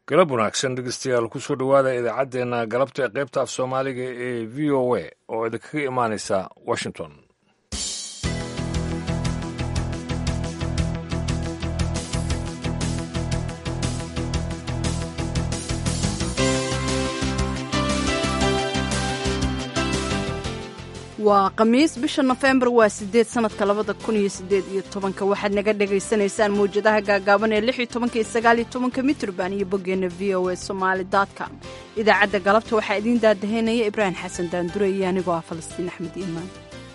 galab wanaagsan dhegeystayaal kusoo dhowaada idaacaddeenna galabta ee qaybta af soomaaliga ee v o a oo idinkaga imaanaysa washington waa khamiis bisha nofembar waa sideed sanadka labada kun iyo sideed iyo tobanka waxaad naga dhagaysanaysaan mawjadaha gaagaaban ee lix iyo tobanka iyo sagaal iyo tobanka mitrban iyo boggeenna v o a somaali com idaacadda galabta waxaa idiin daadaheynaya ibraahim xasan daandure iyo anigoo ah falastiin axmed iimaan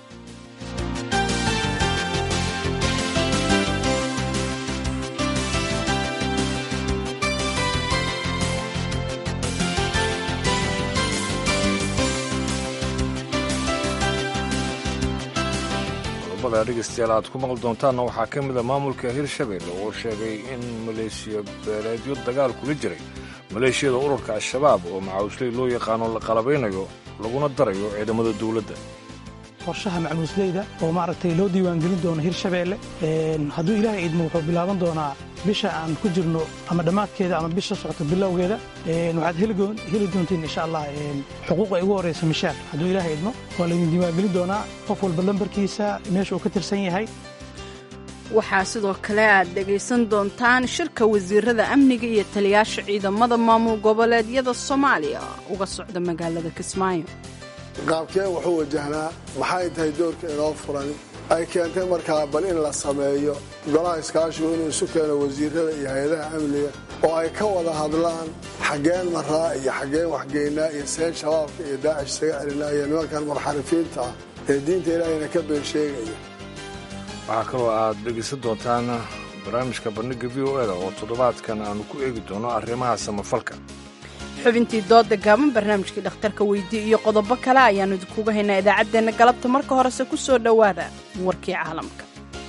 dhegeystayaal aad ku maqli doontaanna waxaa ka mid a maamulka hirshabelle oo sheegay in maleeshiya beeleedyo dagaal kula jiray maleeshiyada ururka al-shabaab oo macawisley loo yaqaano la qalabaynayo laguna darayo ciidamada dowladda qorshaha macmuusleyda oo maaragtay loo diiwaangelin doono hirshabeelle hadduu ilaahay idmo wuxuu bilaaban doonaa bisha aan ku jirno ama dhammaadkeeda ama bisha socota bilowgeeda waxaad heli doontiin insha allah xuquuqa ugu horraysa mishaar hadduu ilaahay idmo waa laydin diiwaangelin doonaa qof walba lambarkiisa meesha uu ka tirsan yahay waxaa sidoo kale aad dhegaysan doontaan shirka wasiirada amniga iyo taliyaasha ciidamada maamul goboleedyada soomaaliya uga socda magaalada kismaayo qaabkee wuxuu wajahnaa maxay tahay doorka inoo furan ay keentay markaa bal in la sameeyo golaha iskaashigu inuu isu keeno wasiirada iyo hay-adaha amniga oo ay ka wada hadlaan xaggeen maraa iyo xaggeen waxgeynaa iyo seen shabaabka iyo daacish isaga celinaa iyo nimankan munxarifiinta ah ee diinta ilaahayna ka been sheegaya waxaa kaloo aad dhegaysan doontaan barnaamijka bandhigga v o eda oo toddobaadkan aanu ku eegi doono arrimaha samafalka xubintii dooda gaaban barnaamijkii dhakhtarka weydii iyo qodobo kale ayaannu idinkuga haynaa idaacaddeenna galabta marka horese ku soo dhowaada warkii caalamka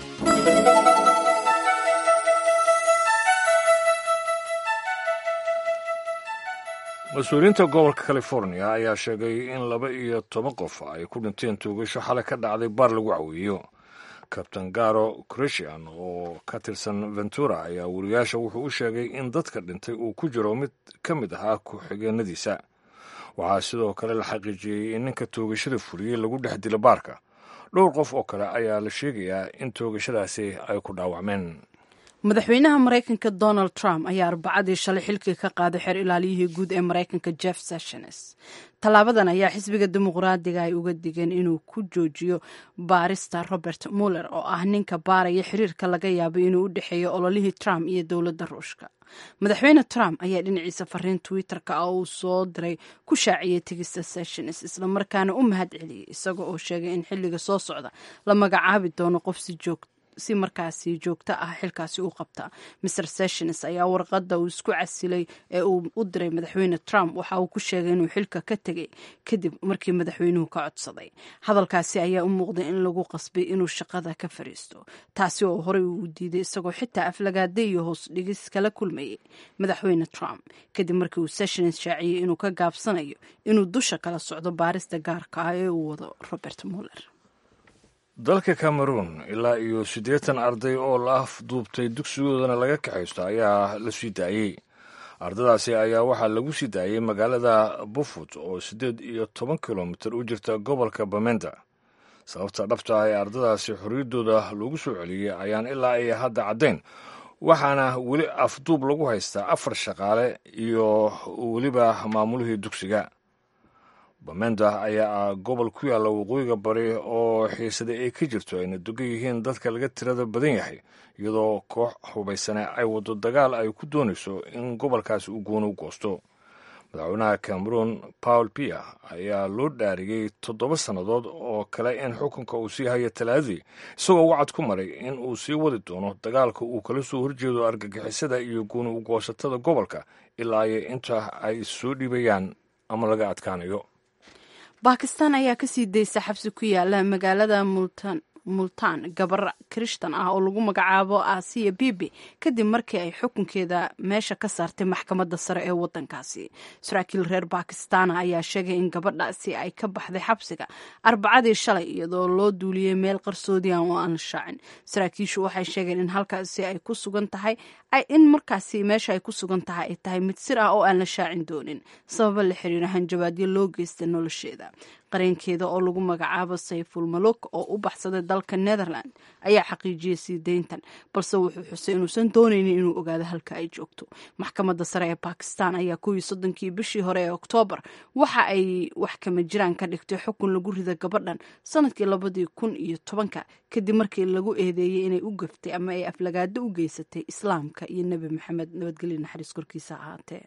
mas-uuliyiinta gobolka californiya ayaa sheegay in laba iyo toban qof ay ku dhinteen tuugasho xalay ka dhacday baar lagu caweeyo kabtan garo christian oo ka tirsan ventura ayaa wariyaasha wuxuu u sheegay in dadka dhintay uu ku jiro mid ka mid ahaa ku-xigeenadiisa waxaa sidoo kale la xaqiijiyey in ninka toogashada fuliyey lagu dhex dilo baarka dhowr qof oo kale ayaa la sheegayaa in toogashadaasi ay ku dhaawacmeen madaxweynaha maraykanka donald trump ayaa arbacadii shalay xilkii ka qaaday xeer ilaaliyihii guud ee maraykanka jeff sessions tallaabadan ayaa xisbiga dimuqraadiga ay uga digeen inuu ku joojiyo baarista robert muller oo ah ninka baaraya xiriirka laga yaabay inuu u dhexeeyo ololihii trump iyo dowladda ruushka madaxweyne trump ayaa dhinaciisa fariin twitter-ka ah uu soo diray ku shaaciyey tegista sessions islamarkaana u mahad celiyey isaga oo sheegay in xilliga soo socda la magacaabi doono qof si joogta si markaasi joogto ah xilkaasi u qabta mr sessions ayaa warqadda uu isku casilay ee uu u diray madaxweyne trump waxa uu ku sheegay inuu xilka ka tegay kadib markii madaxweynuhu ka codsaday hadalkaasi ayaa u muuqday in lagu qasbay inuu shaqada ka fariisto taasi oo horey uu diiday isagoo xitaa aflagaada iyo hoos dhigis kala kulmayay madaxweyne trump kadib markii uu sessions shaaciyey inuu ka gaabsanayo inuu dusha kala socdo baarista gaarka ah ee uu wado robert muller dalka cameroon ilaa iyo siddeetan arday oo la afduubtay dugsigoodana laga kaxaysto ayaa la sii daayey ardadaasi ayaa waxaa lagu sii daayey magaalada bufut oo siddeed iyo toban kilomitir u jirta gobolka bamenda sababta dhabta ah ee ardadaasi xorriyaddooda lagu soo celiyey ayaan ilaa iyo hadda caddayn waxaana weli afduub lagu haystaa afar shaqaale iyo weliba maamulihii dugsiga bamenda ayaa ah gobol ku yaalla waqooyiga bari oo xiisada ay ka jirto ayna dogan yihiin dadka laga tirada badan yahay iyadoo koox hubaysane ay waddo dagaal ay ku doonayso in gobolkaasi uu gooni u goosto madaxweynaha cameroon paul pia ayaa loo dhaariyey toddoba sannadood oo kale in xukunka uu sii hayo talaadadii isagoo wacad ku maray in uu sii wadi doono dagaalka uu kala soo horjeedo argagixisada iyo gooni u goosatada gobolka ilaa iyo inta ay soo dhiibayaan ama laga adkaanayo baakistaan ayaa kasii daysa xabsi ku yaala magaalada multan multaan gabar kirishtan ah oo lagu magacaabo asiya bibi kadib markii ay xukunkeeda meesha ka saartay maxkamadda sare ee wadankaasi saraakiil reer bakistana ayaa sheegay in gabadhaasi ay ka baxday xabsiga arbacadii shalay iyadoo loo duuliyey meel qarsoodian oo aan la shaacin saraakiishu waxay sheegeen in halkaasi ay ku sugan tahay in markaasi meesha ay ku sugan tahay ay tahay mid sir ah oo aan la shaacin doonin sababa la xiriira hanjabaadyo loo geystay nolosheeda qareenkeeda oo lagu magacaabo sayful maluk oo u baxsaday dalka netherland ayaa xaqiijiyey sii deyntan balse wuxuu xusay inuusan doonaynin inuu ogaado halka ay joogto maxkamadda sare ee bakistan ayaa kuwii soddonkii bishii hore ee oktoobar waxa ay wax kama jiraan ka dhigtay xukun lagu rida gabadhan sanadkii labadii kun iyo tobanka kadib markii lagu eedeeyey inay u gaftay ama ay aflagaado u geysatay islaamka iyo nebi maxamed nabadgelyo naxariis korkiisa ahaatee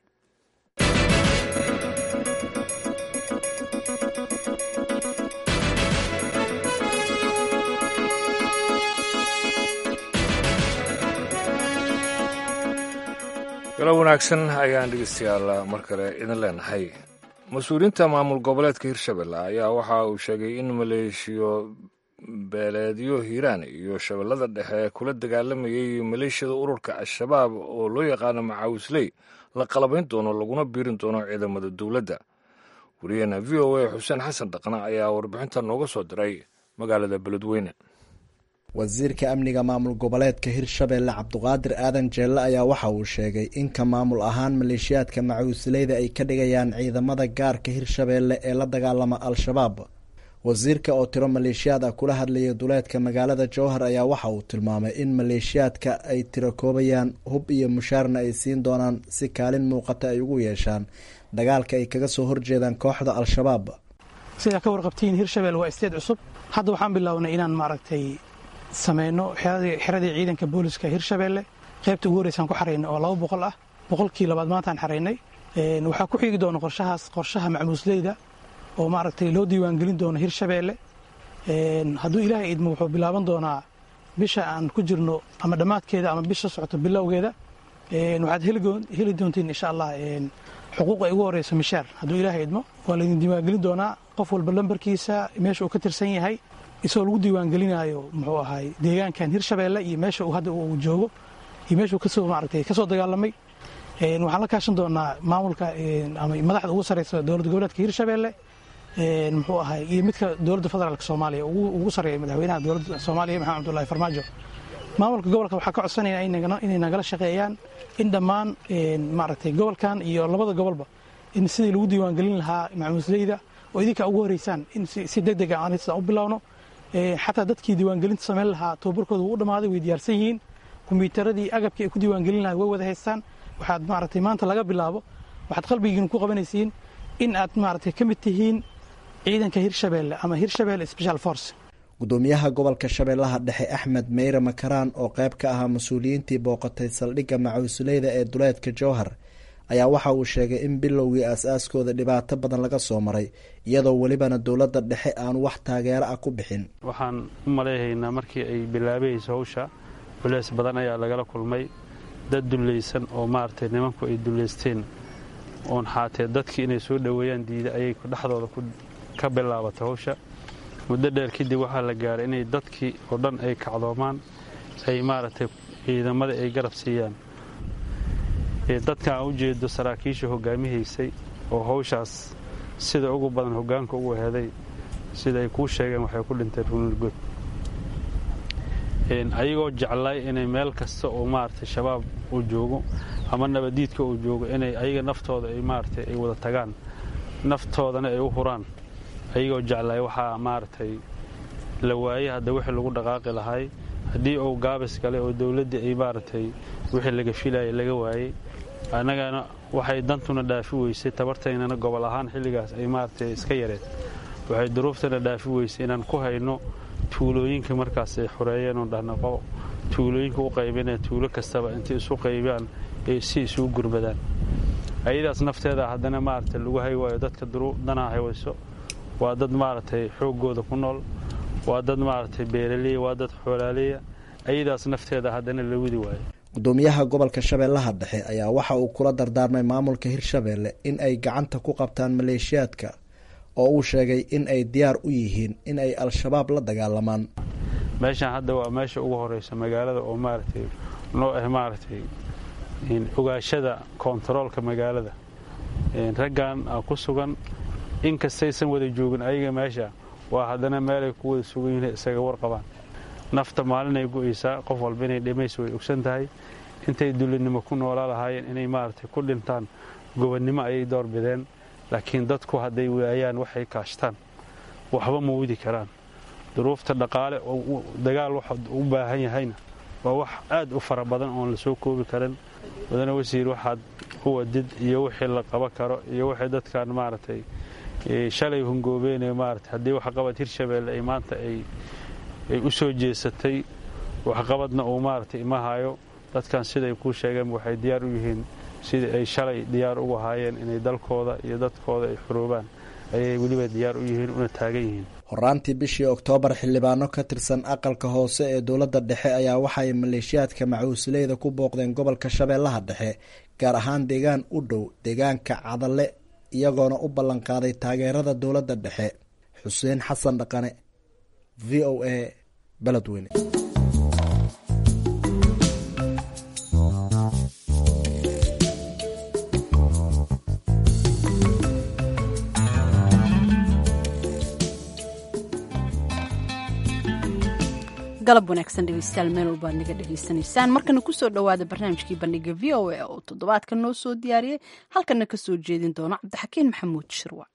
galo wanaagsan ayaan dhegeystayaal mar kale idin leenahay mas-uuliyiinta maamul goboleedka hirshabelle ayaa waxa uu sheegay in maleeshiyo beeleedyo hiiraan iyo shabeellada dhexe kula dagaalamayay maleeshiyada ururka al-shabaab oo loo yaqaano macaawisley la qalabayn doono laguna biirin doono ciidamada dowladda wariyaheena v o a xuseen xasan dhaqna ayaa warbixinta nooga soo diray magaalada beledweyne wasiirka amniga maamul goboleedka hirshabelle cabduqaadir aadan jeelle ayaa waxa uu sheegay in ka maamul ahaan maleeshiyaadka macawisleyda ay ka dhigayaan ciidamada gaarka hirshabelle ee la dagaalama al-shabaab wasiirka oo tiro maleeshiyaad ah kula hadlaya duleedka magaalada jowhar ayaa waxa uu tilmaamay in maleeshiyaadka ay tiro koobayaan hub iyo mushaarna ay siin doonaan si kaalin muuqata ay ugu yeeshaan dagaalka ay kaga soo horjeedaan kooxda al-shabaab sidaa ka warqabtiin hirshabelle waa isteed cusub hadda waxaan bilownay inaan maaragtay sameyno xeradii ciidanka booliska hirshabelle qaybta ugu horeysaan ku xaraynay oo laba boqol ah boqolkii labaad maantaan xaraynay waxaa ku xigi doona qorshahaas qorshaha macmuusleyda oo maaragtay loo diiwaangelin doono hirshabelle hadduu ilaahay idmo wuxuu bilaaban doonaa bisha aan ku jirno ama dhammaadkeeda ama bisha socoto bilowgeeda waxaad heli doontiin insha allah xuquuq ay ugu horeyso mishaar hadduu ilaahay idmo waa laydin diiwaangelin doonaa qof walba lambarkiisa meesha uu ka tirsan yahay isagoo lagu diiwaangelinaayo muxuu ahaay deegaankan hirshabelle iyo meesha uu hadda uu joogo iyo meeshuu kasoo maaragtay kasoo dagaalamay waxaan la kaashan doonaa maamulka ama madaxda ugu sareysa dowladda goboleedka hirshabelle muxuu ahaay iyo midka dowladda federaalk soomaaliya ugu sareeya madaxweynaha dowladda soomaaliya maxamed abdullahi farmaajo maamulka gobolka waxaa ka codsanaya inay nagala shaqeeyaan in dhammaan maaragtay gobolkan iyo labada gobolba in sidii lagu diiwaangelin lahaa macmuusleyda oo idinka ugu horeysaan in si deg deg aan u bilowno xataa dadkii diiwaangelinta samayn lahaa tababarkooda wuu u dhammaaday way diyaarsan yihiin kombiyuutaradii agabkii ay ku diiwaangelin lahay way wada haystaan waxaad maaragtay maanta laga bilaabo waxaad qalbigiina ku qabanaysiin in aad maaragtay ka mid tihiin ciidanka hirshabelle ama hirshabelle special force gudoomiyaha gobolka shabeellaha dhexe axmed meyre makaraan oo qayb ka ahaa mas-uuliyiintii booqatay saldhigga macawisleyda ee duleedka jowhar ayaa waxa uu sheegay in bilowgii aas-aaskooda dhibaato badan laga soo maray iyadoo welibana dowladda dhexe aan wax taageero ah ku bixin waxaan u malayhaynaa markii ay bilaabayayso hawsha culeys badan ayaa lagala kulmay dad dullaysan oo maaragtay nimanku ay dullaysteen oon xaatee dadkii inay soo dhoweeyaan diida ayay dhexdooda ka bilaabatay hawsha muddo dheer kadib waxaa la gaaray inay dadkii oo dhan ay kacdoomaan ay maaragtay ciidamada ay garab siiyaan dadka aan u jeedo saraakiisha hogaamihaysay oo hawshaas sida ugu badan hogaanka ugu heday sida ay kuu sheegeen waxay ku dhinteen runurgood ayagoo jeclay inay meel kasta oo maaragtay shabaab uu joogo ama nabadiidka uu joogo inay ayaga naftooda ay maaragtay ay wada tagaan naftoodana ay u huraan ayagoo jeclay waxaa maaragtay la waayey hadda wixii lagu dhaqaaqi lahay haddii uu gaabis galay oo dowladdii ay maaragtay wixii laga filayay laga waayey annagana waxay dantuna dhaafi weysay tabartaynana gobol ahaan xilligaas ay maaragtay iska yareen waxay duruuftana dhaafi weysay inaan ku hayno tuulooyinka markaas ay xoreeyeen oon dhahna tuulooyinka u qaybinee tuulo kastaba intay isu qaybiyaan si isugu gurmadaan ayadaas nafteeda haddana maaragtay lagu hay waayo dadka danaa haywayso waa dad maaragtay xooggooda ku nool waa dad maaragtay beeraleya waa dad xoolaaleya ayadaas nafteeda haddana la widi waayo gudoomiyaha gobolka shabeellaha dhexe ayaa waxa uu kula dardaarmay maamulka hirshabelle in ay gacanta ku qabtaan maleeshiyaadka oo uu sheegay in ay diyaar u yihiin in ay al-shabaab la dagaalamaan meeshaan hadda waa meesha ugu horeysa magaalada oo maaragtay noo ah maaragtay ogaashada koontaroolka magaalada raggan ku sugan inkastaysan wada joogin ayaga meesha waa haddana meelay ku wada sugan yihiin isaga warqabaan nafta maalinay go'aysaa qof walba inay dhimaysa way ogsan tahay intay dulinimo ku noolaa lahaayeen inay maaragtay ku dhintaan gobonnimo ayay doorbideen laakiin dadku hadday waayaan waxay kaashtaan waxba ma wadi karaan duruufta dhaqaale oo dagaal waxa u baahan yahayna waa wax aad u fara badan oon la soo koobi karin mudane wasiir waxaad u wadid iyo wixii la qaban karo iyo wixii dadkan maaragtay shalay hungoobeynaya maarata haddii waxqabad hirshabeelle ay maanta ay u soo jeesatay waxqabadna uu maaragtay ima hayo dadkan siday kuu sheegeen waxay diyaar u yihiin sidii ay shalay diyaar ugu haayeen inay dalkooda iyo dadkooda ay xuroobaan ayay weliba diyaar u yihiin una taagan yihiin horaantii bishii oktoobar xildhibaano ka tirsan aqalka hoose ee dowladda dhexe ayaa waxaay maleeshiyaadka macuusleyda ku booqdeen gobolka shabeellaha dhexe gaar ahaan deegaan u dhow deegaanka cadalle iyagoona u ballanqaaday taageerada dowladda dhexe xuseen xasan dhaqane v o a beledweyne galab wanaagsan dhegeystayaal meel walba ad naga dhegaysanaysaan markana kusoo dhowaada barnaamijkii bandhiga v o a oo toddobaadka noo soo diyaariyey halkana ka soo jeedin doono cabdixakiin maxamuud shirwac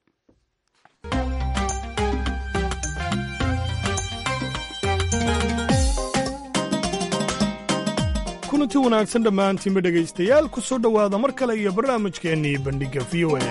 kulanti wanaagsan dhammaantiinba dhegaystayaal ku soo dhowaada mar kale iyo barnaamijkeennii bandhigga v o a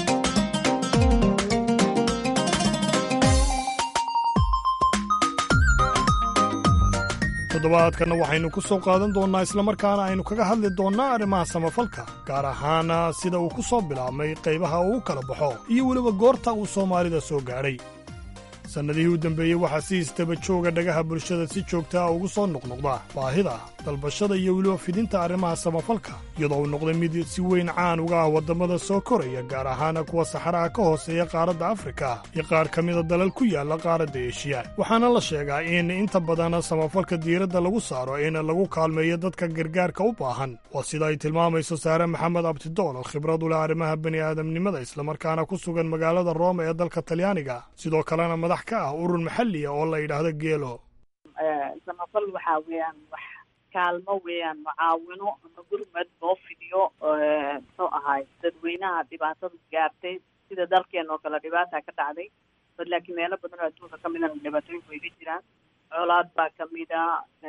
toddobaadkanna waxaynu ku soo qaadan doonnaa islamarkaana aynu kaga hadli doonnaa arrimaha samafalka gaar ahaana sida uu ku soo bilaabmay qaybaha uu kala baxo iyo weliba goorta uu soomaalida soo gaadhay sannadihii u dambeeyey waxaa si istaba jooga dhagaha bulshada si joogta ah ugu soo noqnoqda baahida dalbashada iyo weliba fidinta arrimaha samafalka iyadoo uu noqday mid si weyn caan uga ah waddamada soo koraya gaar ahaana kuwa saxaraha ka hooseeya qaaradda afrika iyo qaar ka mida dalal ku yaalla qaaradda eshiya waxaana la sheegaa in inta badan samafalka diiradda lagu saaro in lagu kaalmeeyo dadka gargaarka u baahan waa sida ay tilmaamayso saare maxamed abtidool oo khibrad u leh arrimaha bini'aadamnimada islamarkaana ku sugan magaalada rooma ee dalka talyaaniga sidoo kalena madax ka ah urur maxalliya oo la yidhaahdo geelo samafal waxaa weeyaan wax kaalmo weeyaan mucaawino ama gurmad loo fidiyo muxuu ahaay dadweynaha dhibaatada gaartay sida dalkeena oo kale dhibaata ka dhacday bad laakiin meelo badan oo adduunka ka midana dhibaatooyinku way ka jiraan colaad baa kamida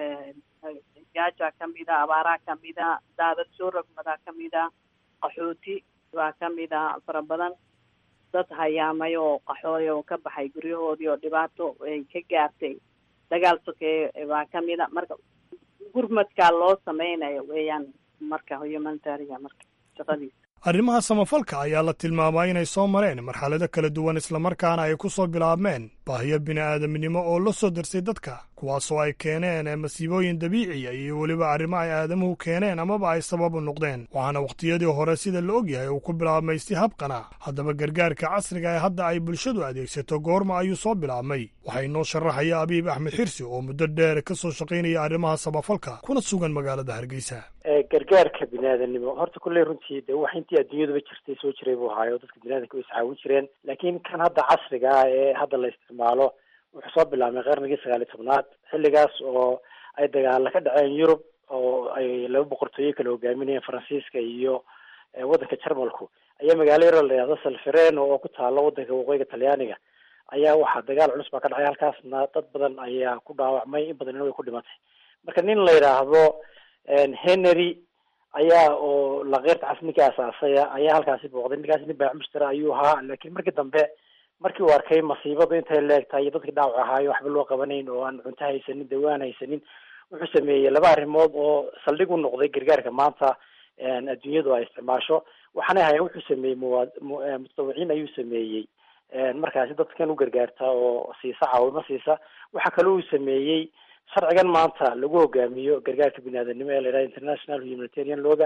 gaajaa kamida abaaraa kamida daadad soo rogmadaa kamida qaxooti baa kamida fara badan dad hayaamay oo qaxooy oo ka baxay guryahoodii oo dhibaato ay ka gaartay dagaal sokeeye baa kamida marka gurmadkaa loo sameynayo weeyaan marka humanitariga marka shaqadiisa arrimaha samafalka ayaa la tilmaamaa inay soo mareen marxalado kala duwan islamarkaana ay ku soo bilaabmeen baahiyo bini'aadamnimo oo la soo darsay dadka kuwaasoo ay keeneen masiibooyin dabiiciya iyo weliba arrimo ay aadamuhu keeneen amaba ay sabab u noqdeen waxaana wakhtiyadii hore sida la ogyahay uu ku bilaabmay si habqana haddaba gargaarka casriga ee hadda ay bulshadu adeegsato goorma ayuu soo bilaabmay waxaa inoo sharaxaya abiib axmed xirsi oo muddo dheer ka soo shaqaynaya arrimaha samafalka kuna sugan magaalada hargeysa gargaarka biniaadanimo horta kulley runtii de wax intii adduunyaduba jirtay soo jiray buu ahaayo dadka biniadanka way iscaawin jireen laakiin kan hadda casriga ah ee hadda la isticmaalo wuxuu soo bilaabmay qarnigii sagaaliy tobnaad xilligaas oo ay dagaala ka dhaceen yurub oo ay laba boqortooyo kala hogaaminayeen faransiiska iyo waddanka jarmalku ayaa magaalo yaroo la yidhahdo salfereno oo ku taalo waddanka waqooyiga talyaaniga ayaa waxaa dagaal culus baa ka dhacay halkaasna dad badan ayaa ku dhaawacmay in badanina way ku dhimatay marka nin la yidhaahdo henry ayaa oo lakeyrta cas ninkii asaasaya ayaa halkaasi booqday ninkaasi nin baac mushtara ayuu ahaa laakiin markii dambe markii uu arkay masiibadu intay leegtahay iyo dadkii dhaawac ahaayo waxba loo qabanayn oo aan cunto haysanin dawaan haysanin wuxuu sameeyey laba arrimood oo saldhig u noqday gargaarka maanta adduunyadu ay isticmaasho waxaanay ahayen wuxuu sameeyey muwa mutadawiciin ayuu sameeyey markaasi dadkan u gargaarta oo siisa caawimo siisa waxaa kale uu sameeyey sharcigan maanta lagu hogaamiyo gargaarka biniaadanimo ee la yidhaha international humanitarian looga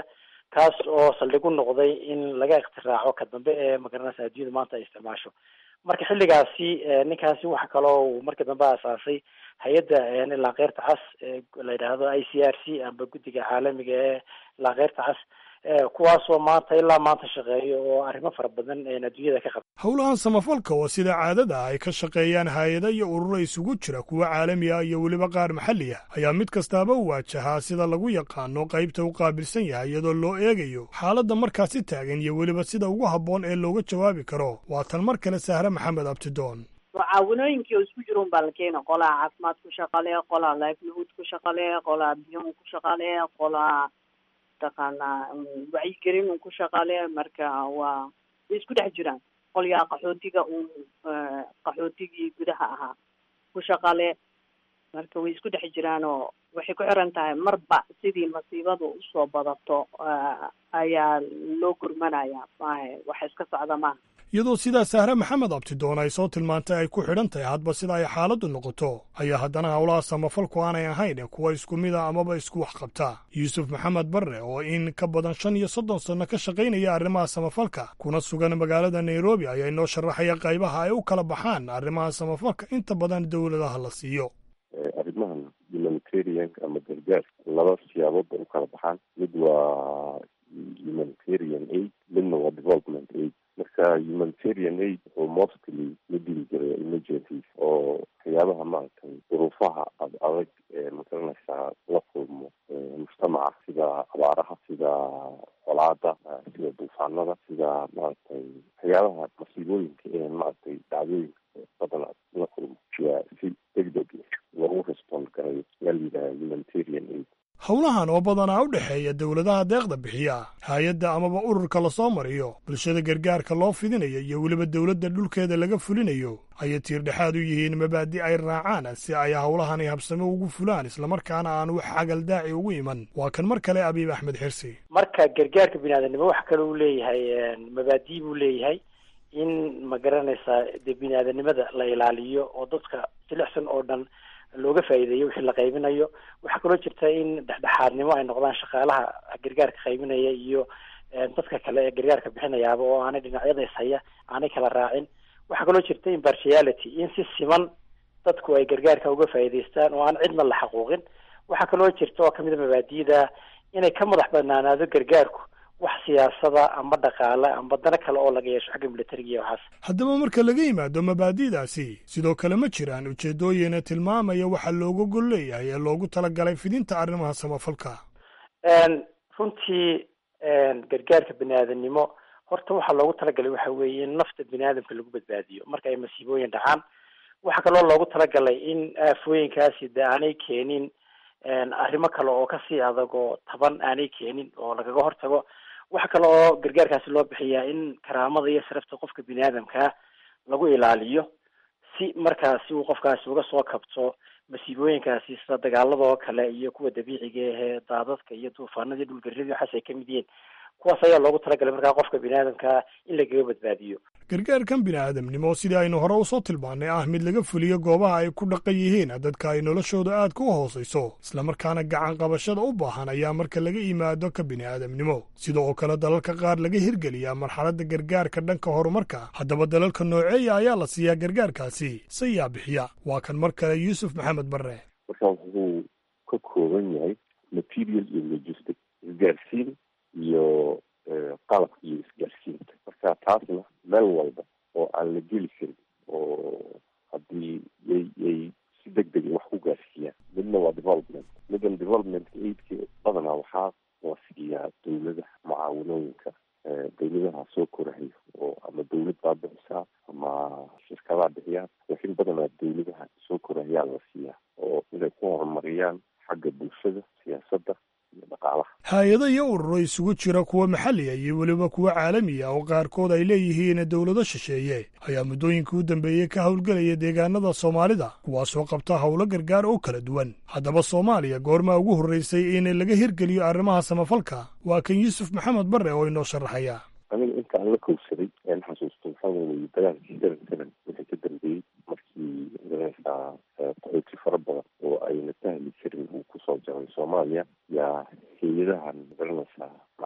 kaas oo saldhig u noqday in laga iktiraaco ka dambe ee magaranaysa adduunyada maanta ay isticmaasho marka xilligaasi ninkaasi waxa kaloo uu markii dambe asaasay hay-adda laakeyrta cas la yidhaahdo i c r c amba guddiga caalamiga ee laakeyrta cas kuwaasoo maanta ilaa maanta shaqeeyo oo arrimo fara badan adduunyada ka qabta howlahan samafalka oo sida caadada ay ka shaqeeyaan hay-ada iyo ururo isugu jira kuwa caalami ah iyo weliba qaar maxalli ah ayaa mid kastaaba u waajahaa sida lagu yaqaano qaybta u qaabilsan yahay iyadoo loo eegayo xaaladda markaasi taagan iyo weliba sida ugu habboon ee looga jawaabi karo waa tan mar kale sahre maxamed abtidoon mucaawinooyinkii oo isku jira un baa la keena qolaa caafimaad ku shaqale qolaa livelihood ku shaqale qolaa biyon ku shaqale qolaa mataqaanaa wacyigelin un ku shaqale marka waa way isku dhex jiraan qolyaa qaxootiga un qaxootigii gudaha ahaa ku shaqale marka way isku dhex jiraan oo waxay ku xiran tahay marba sidii masiibadu usoo badato ayaa loo gurmanaya maahe wax iska socda maaha iyadoo sidaa sahre maxamed abtidoon ay soo tilmaantay ay ku xidhan tahay hadba sida ay xaaladdu noqoto ayaa haddana howlaha samafalku aanay ahayn kuwa isku mida amaba isku wax qabta yuusuf maxamed barre oo in ka badan shan iyo soddon sanno ka shaqaynaya arrimaha samafalka kuna sugan magaalada nairobi ayaa inoo sharaxaya qaybaha ay u kala baxaan arrimaha samafalka inta badan dowladaha la siiyo arrimahan humanitarianka ama gargaarka laba siyaabood bay u kala baxaan mid waa humanitarian aid midna waa development aid marka humanitarian aid wuxuu mostly la dili jiray emergencies oo waxyaabaha maaragtay duruufaha ad adag ee magaranaysaa la kulmo mujtamaca sida abaaraha sida colaada sida duufaanada sida maaragtay waxyaabaha masiibooyinka ee maaragtay dhacdooyinka badan la kulmo yaa si degdeg loogu respond garayo yaa la yidhaha humanitarian aid howlahan oo badanaa u dhexeeya dowladaha deeqda bixiya hay-adda amaba ururka lasoo mariyo bulshada gargaarka loo fidinayo iyo weliba dowladda dhulkeeda laga fulinayo ayay tiirdhexaad u yihiin mabaadi ay raacaan si ay howlahani habsamo ugu fulaan islamarkaana aan wax xagal daaci ugu iman waa kan mar kale abiib axmed xirsi marka gargaarka biniaadanimo waxa kale uu leeyahay mabaadi buu leeyahay in ma garanaysaa dee biniaadanimada la ilaaliyo oo dadka jilicsan oo dhan looga faa'iideeyo wixii la qaybinayo waxaa kaloo jirta in dhexdhexaadnimo ay noqdaan shaqaalaha gargaarka qaybinaya iyo dadka kale ee gargaarka bixinayaaba oo aanay dhinacyada ishaya aanay kala raacin waxaa kaloo jirta impartiality in si siman dadku ay gargaarka uga faa'iidaystaan oo aan cidna la xaquuqin waxaa kaloo jirta oo kamid a mabaadi'da inay ka madax banaanaado gargaarku wax siyaasada amba dhaqaale amba dana kale oo laga yeesho xagga militariga iyo waxaas haddaba marka laga yimaado mabaadi'daasi sidoo kale ma jiraan ujeeddooyina tilmaamaya waxa looga gol leeyahay ee loogu talagalay fidinta arrimaha samafalka runtii gargaarka bini aadanimo horta waxaa loogu talagalay waxa weeye in nafta bini aadamka lagu badbaadiyo marka ay masiibooyin dhacaan waxaa kaloo loogu talagalay in aafooyinkaasi de aanay keenin arrimo kale oo kasii adag oo taban aanay keenin oo lagaga hortago waxa kale oo gargaarkaasi loo bixiyaa in karaamada iyo sharafta qofka bini aadamkaa lagu ilaaliyo si markaasi uu qofkaasi uga soo kabto masiibooyinkaasi sida dagaalada oo kale iyo kuwa dabiiciga ahee daadadka iyo duufaanada iyo dhulgarrida waxaas ay kamid yihiin kuwaas ayaa loogu talagalay markaa qofka bini aadamkaa in lagaga badbaadiyo gargaarkan bini aadamnimo sidii aynu hore usoo tilmaannay ah mid laga fuliyo goobaha ay ku dhaqan yihiin dadka ay noloshooda aad ka u hoosayso islamarkaana gacan qabashada u baahan ayaa marka laga yimaado ka bini aadamnimo sida oo kale dalalka qaar laga hirgeliyaa marxaladda gargaarka dhanka horumarka haddaba dalalka nooceeya ayaa la siiyaa gargaarkaasi sayaa bixiya waa kan mar kale yuusuf maxamed barre marka wuxuu ka kooban yahay material iyo logistic isgaarsiin iyo qalabka iyo isgaarsiinta marka taasna meel walba oo aan la geli karin oo haddii yay yay si deg dega wax ku gaarsiiyaan midna waa development middan development aidka badanaa waxaa la siiyaa dawladaha mucaawinooyinka dawladaha soo korahayo oo ama dawlad baa bixisaa ama shirkadaa bixiyaan laakiin badanaa dawladaha soo korahayaa la siiyaa oo inay ku horumariyaan xagga bulshada siyaasadda hay-ado iyo ururo isugu jira kuwa maxalliga iyo weliba kuwa caalamiya oo qaarkood ay leeyihiin dowlado shisheeye ayaa muddooyinkii u dambeeyey ka howlgelaya deegaanada soomaalida kuwaasoo qabta howlo gargaar oo kala duwan haddaba soomaaliya goormaa ugu horreysay in laga hirgeliyo arrimaha samafalka waa kan yuusuf maxamed barre oo inoo sharaxaya aniga inta aan la kowsaday aan xasuusto waxaa weeye dagaalkii seven seven wixii ka dambeeyey markii magaranaysaa qaxooti fara badan oo ayna sahli karin uu kusoo jaray soomaaliya yaa hay-adahan magaranaysaa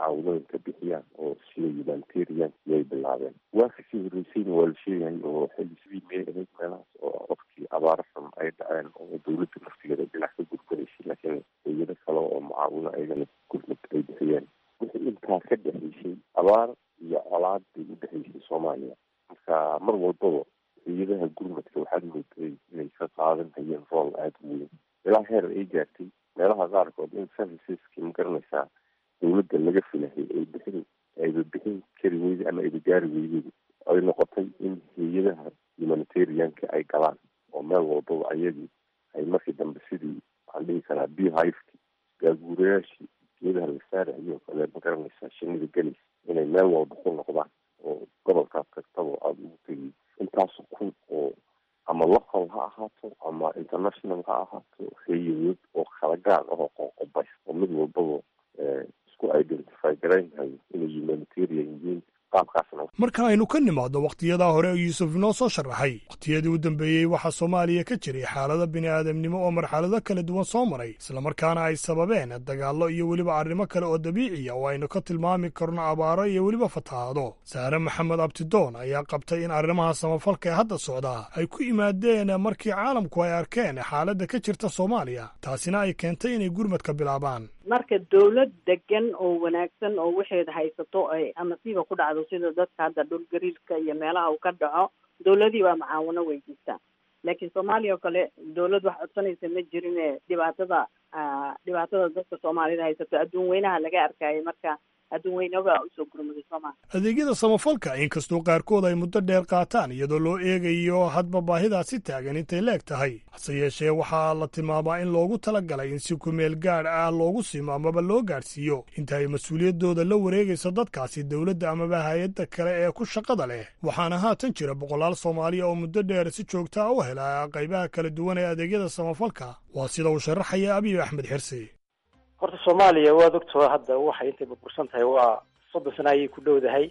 mucaawadooyinka bixiyaan oo sida humanitarian yay bilaabeen waa kasii horreysayna waa la sheegayay oo xilli sidii may ahayd meelahaas oo waqtii abaaro xun ay dhaceen oo dawladda naftigeeda dhinac ka gurguraysay laakiin hayado kale oo mucaawino ayagana gurmad ay bixiyeen wixii intaa ka dhexaysay abaar iyo colaad bay u dhexaysay soomaaliya marka mar walbaba hayadaha gurmadka waxaad mooday inay ka qaadan hayeen rool aada u weyn ilaa heer ay gaartay meelaha qaarkood in serviceski ma garanaysaa dawladda laga filahay ay bixin ayba bixin kari weyday ama ayba gaari weyday ay noqotay in hay-adaha humanitarianka ay galaan oo meel walbaba ayagii ay markii dambe sidii waxaan dhihi karaa beehiveki gaaguurayaashii geedaha la saarayo kale ma garanaysaa shinida gelis inay meel walba ku noqdaan oo gobolkaas kastaba aada ugu tegiy intaas kun oo ama local ha ahaato ama international ha ahaato hayadood oo kala gaar ahoo qoqobays oo mid walbaba isku identify garaynhayo inay humanitarian yihiin qaabkaasna marka aynu ka nimaadno wakhtiyadaa hore yuusuf inoo soo sharaxay wakhtiyadii u dambeeyey waxaa soomaaliya ka jiray xaalado bini'aadamnimo oo marxalado kala duwan soo maray islamarkaana ay sababeen dagaallo iyo weliba arrimo kale oo dabiiciya oo aynu ka tilmaami karno abaaro iyo weliba fatahaado saare maxamed abtidoon ayaa qabtay in arrimaha samafalka ee hadda socdaa ay ku yimaadeen markii caalamku ay arkeen xaaladda ka jirta soomaaliya taasina ay keentay inay gurmadka bilaabaan marka dawlad degan oo wanaagsan oo waxeeda haysato ay amasiiba ku dhacdo sida dadka hadda dhul gariirka iyo meelaha uu ka dhaco dawladii baa macaawino weydiistaa laakiin soomaaliya oo kale dawlad wax codsanaysa ma jirine dhibaatada dhibaatada dadka soomaalida haysato adduun weynaha laga arkaayo marka adduun weynaba usoo gurmaday soomaaliya adeegyada samafalka inkastoo qaarkood ay muddo dheer qaataan iyadoo loo eegayo hadba baahidaasi taagan intay leeg tahay hase yeeshee waxaa la tilmaamaa in loogu talagalay in si kumeel gaadh ah loogu simo amaba loo gaadhsiiyo inta ay mas-uuliyaddooda la wareegayso dadkaasi dowladda amaba hay-adda kale ee ku shaqada leh waxaana haatan jira boqolaal soomaaliya oo muddo dheer si joogtaa u hela qaybaha kala duwan ee adeegyada samafalka waa sida uu sharaxaya abiy axmed xirsi horta soomaaliya waad ogtoo hadda waxay intay burbursan tahay waa soddon sano ayay ku dhowdahay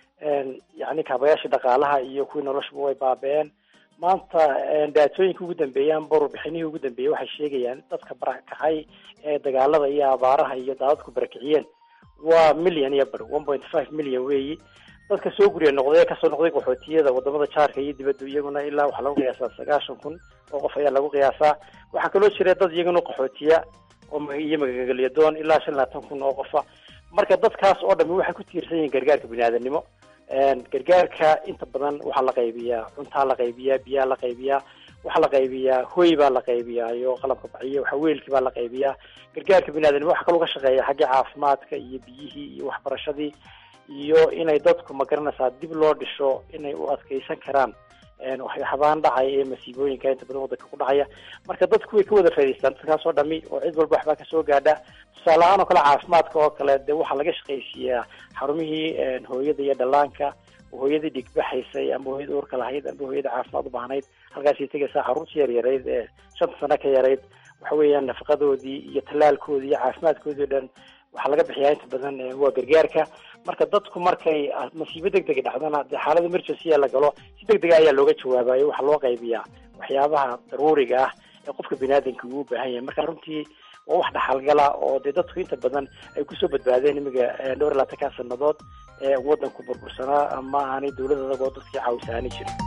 yacni kaabayaashii dhaqaalaha iyo kuwii noloshuba way baaba-een maanta daatooyinka ugu dambeeyaan borobixinihii ugu dambeeyey waxay sheegayaan dadka barakacay ee dagaalada iyo abaaraha iyo daadadku barakiciyeen waa million iyo bar one point five million weeyi dadka soo guriya noqday ee kasoo noqday qaxootiyada wadamada jaarka iyo dibadda iyaguna ilaa waxaa lagu qiyaasaa sagaashan kun oo qof ayaa lagu qiyaasaa waxaa kaloo jira dad iyaguna qaxootiya iyo magagelyadoon ilaa shan labaatan kun oo qofa marka dadkaas oo dhami waxay ku tiirsan yihiin gargaarka biniaadanimo gargaarka inta badan waxaa la qaybiyaa cuntaa la qaybiyaa biyaa la qaybiyaa waxaa la qaybiyaa hoy baa la qaybiyaa iyo qalabka baciyo waxa weelkii baa la qaybiyaa gargaarka biniaadanimo waxaa kaloo ka shaqeeya xagga caafimaadka iyo biyihii iyo waxbarashadii iyo inay dadku magaranaysaa dib loo dhisho inay u adkeysan karaan waxyaabaan dhacaya ee masiibooyinka inta badan wadanka ku dhacaya marka dadku way ka wada faa'idaystaan dadkaas oo dhami oo cid walba waxbaa kasoo gaadha tusaale ahaan oo kale caafimaadka oo kale dee waxaa laga shaqaysiiyaa xarumihii hooyada iyo dhallaanka hooyadii dhigbaxaysay ama hooyada uurka lahayd ama hooyada caafimaad u baahnayd halkaasay tegaysaa xaruntii yaryarayd ee shanta sano ka yarayd waxa weeyaan nafaqadoodii iyo tallaalkoodii iyo caafimaadkoodii o dhan waxaa laga bixiyaa inta badan waa gargaarka marka dadku markay masiibo deg dega dhacdana dee xaalada emergency la galo si deg dega ayaa looga jawaabayo waxaa loo qaybiyaa waxyaabaha daruuriga ah ee qofka biniaadanka uu u baahan yahay marka runtii waa wax dhaxalgala oo dee dadku inta badan ay kusoo badbaadeen imiga dhowr iyo labaatanka sanadood ee wadanku burbursanaa ama aanay dawlad adagoo dadkii caawisaani jirin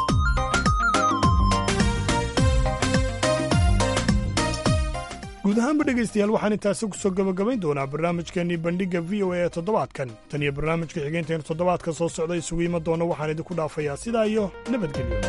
guud ahaanba dhegaystayaal waxaan intaasi kusoo gabagabayn doonaa barnaamijkeennii bandhigga v o a ee toddobaadkan tan iyo barnaamijka xigeenteenu toddobaadka soo socda isugu iman doona waxaan idinku dhaafayaa sidaa iyo nabadgelyo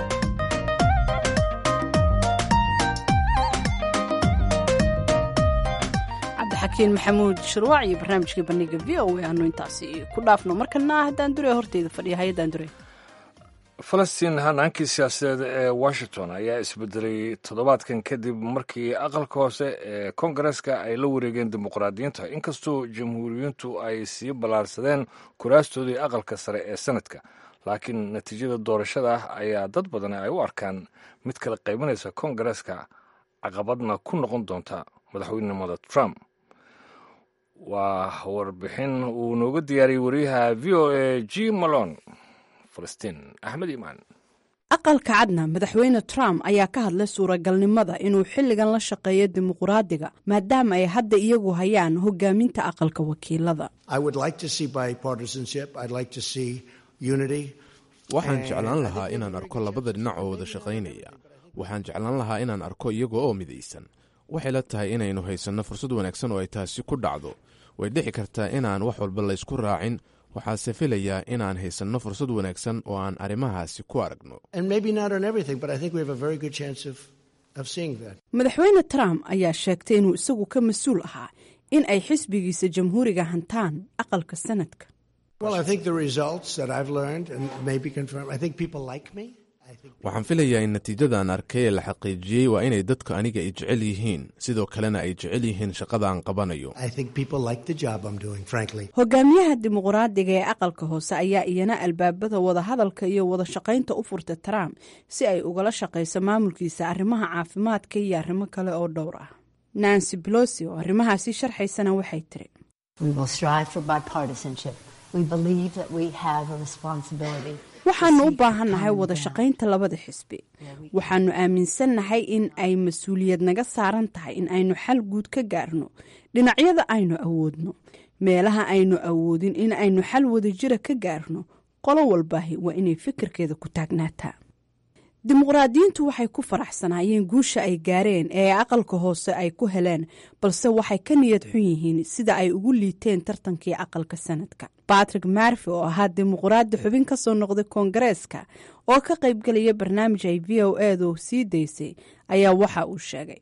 cabdixakiin maxamuud shirwaac iyo barnaamijkii bandhigga v o a aanu intaasi ku dhaafno markana haddaan dure horteyda fadhiya hay-addaan dure falastiin hanaankii siyaasadeed ee washington ayaa isbedelay toddobaadkan kadib markii aqalka hoose ee kongareska ay la wareegeen dimuqraadiyiinta inkastoo jamhuuriyiintu ay sii ballaarsadeen kuraastoodii aqalka sare ee sanadka laakiin natiijada doorashada ayaa dad badan ay u arkaan mid kala qaybinaysa kongareska caqabadna ku noqon doonta madaxweynenimada trump waa warbixin uu nooga diyaariyey wariyaha v o a g malon falastiin axmed imaan aqalka cadna madaxweyne trump ayaa ka hadlay suuragalnimada inuu xilligan la shaqeeyo dimuqraadiga maadaama ay hadda iyagu hayaan hogaaminta aqalka wakiilada waxaan jeclaan lahaa inaan arko labada dhinac oo wada shaqaynaya waxaan jeclaan lahaa inaan arko iyaga oo midaysan waxay la tahay inaynu haysanno fursad wanaagsan oo ay taasi ku dhacdo way dhici kartaa inaan wax walba laysku raacin waxaase filayaa inaan haysanno fursad wanaagsan oo aan arrimahaasi ku aragno madaxweyne trump ayaa sheegtay inuu isagu ka mas-uul ahaa in ay xisbigiisa jamhuuriga hantaan aqalka sanadka waxaan filayaa in natiijadan arkay ee la xaqiijiyey waa inay dadku aniga ay jecel yihiin sidoo kalena ay jecel yihiin shaqada aan qabanayo hogaamiyaha dimuqraadiga ee aqalka hoose ayaa iyana albaabada wadahadalka iyo wada shaqaynta u furta trump si ay ugala shaqayso maamulkiisa arrimaha caafimaadka iyo arrimo kale oo dhowr ah nancy belosi oo arrimahaasi sharxaysana waxay tiri waxaanu u baahannahay wada shaqaynta labada xisbi waxaanu aaminsannahay in ay mas-uuliyad naga saaran tahay in aynu xal guud ka gaarno dhinacyada aynu awoodno meelaha aynu awoodin in aynu xal wadajira ka gaarno qolo walbaahi waa inay fikirkeeda ku taagnaataa dimuqraadiyiintu waxay ku faraxsanaayeen guusha ay gaareen ee aqalka hoose ay ku heleen balse waxay ka niyad xun yihiin sida ay ugu liiteen tartankii aqalka sanadka batrick marfi oo ahaa dimuqraadi xubin ka soo noqday koongareeska oo ka qaybgelaya barnaamij ay v o edu sii daysay ayaa waxa uu sheegay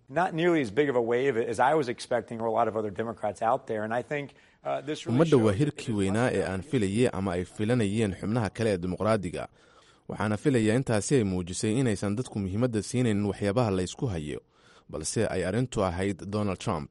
ummadda waa hirkii weynaa ee aan filayay ama ay filanayeen xubnaha kale ee dimuqraadiga waxaana filayaa intaasi ay muujisay inaysan dadku muhiimadda siinaynin waxyaabaha laysku hayo balse ay arrintu ahayd donald trump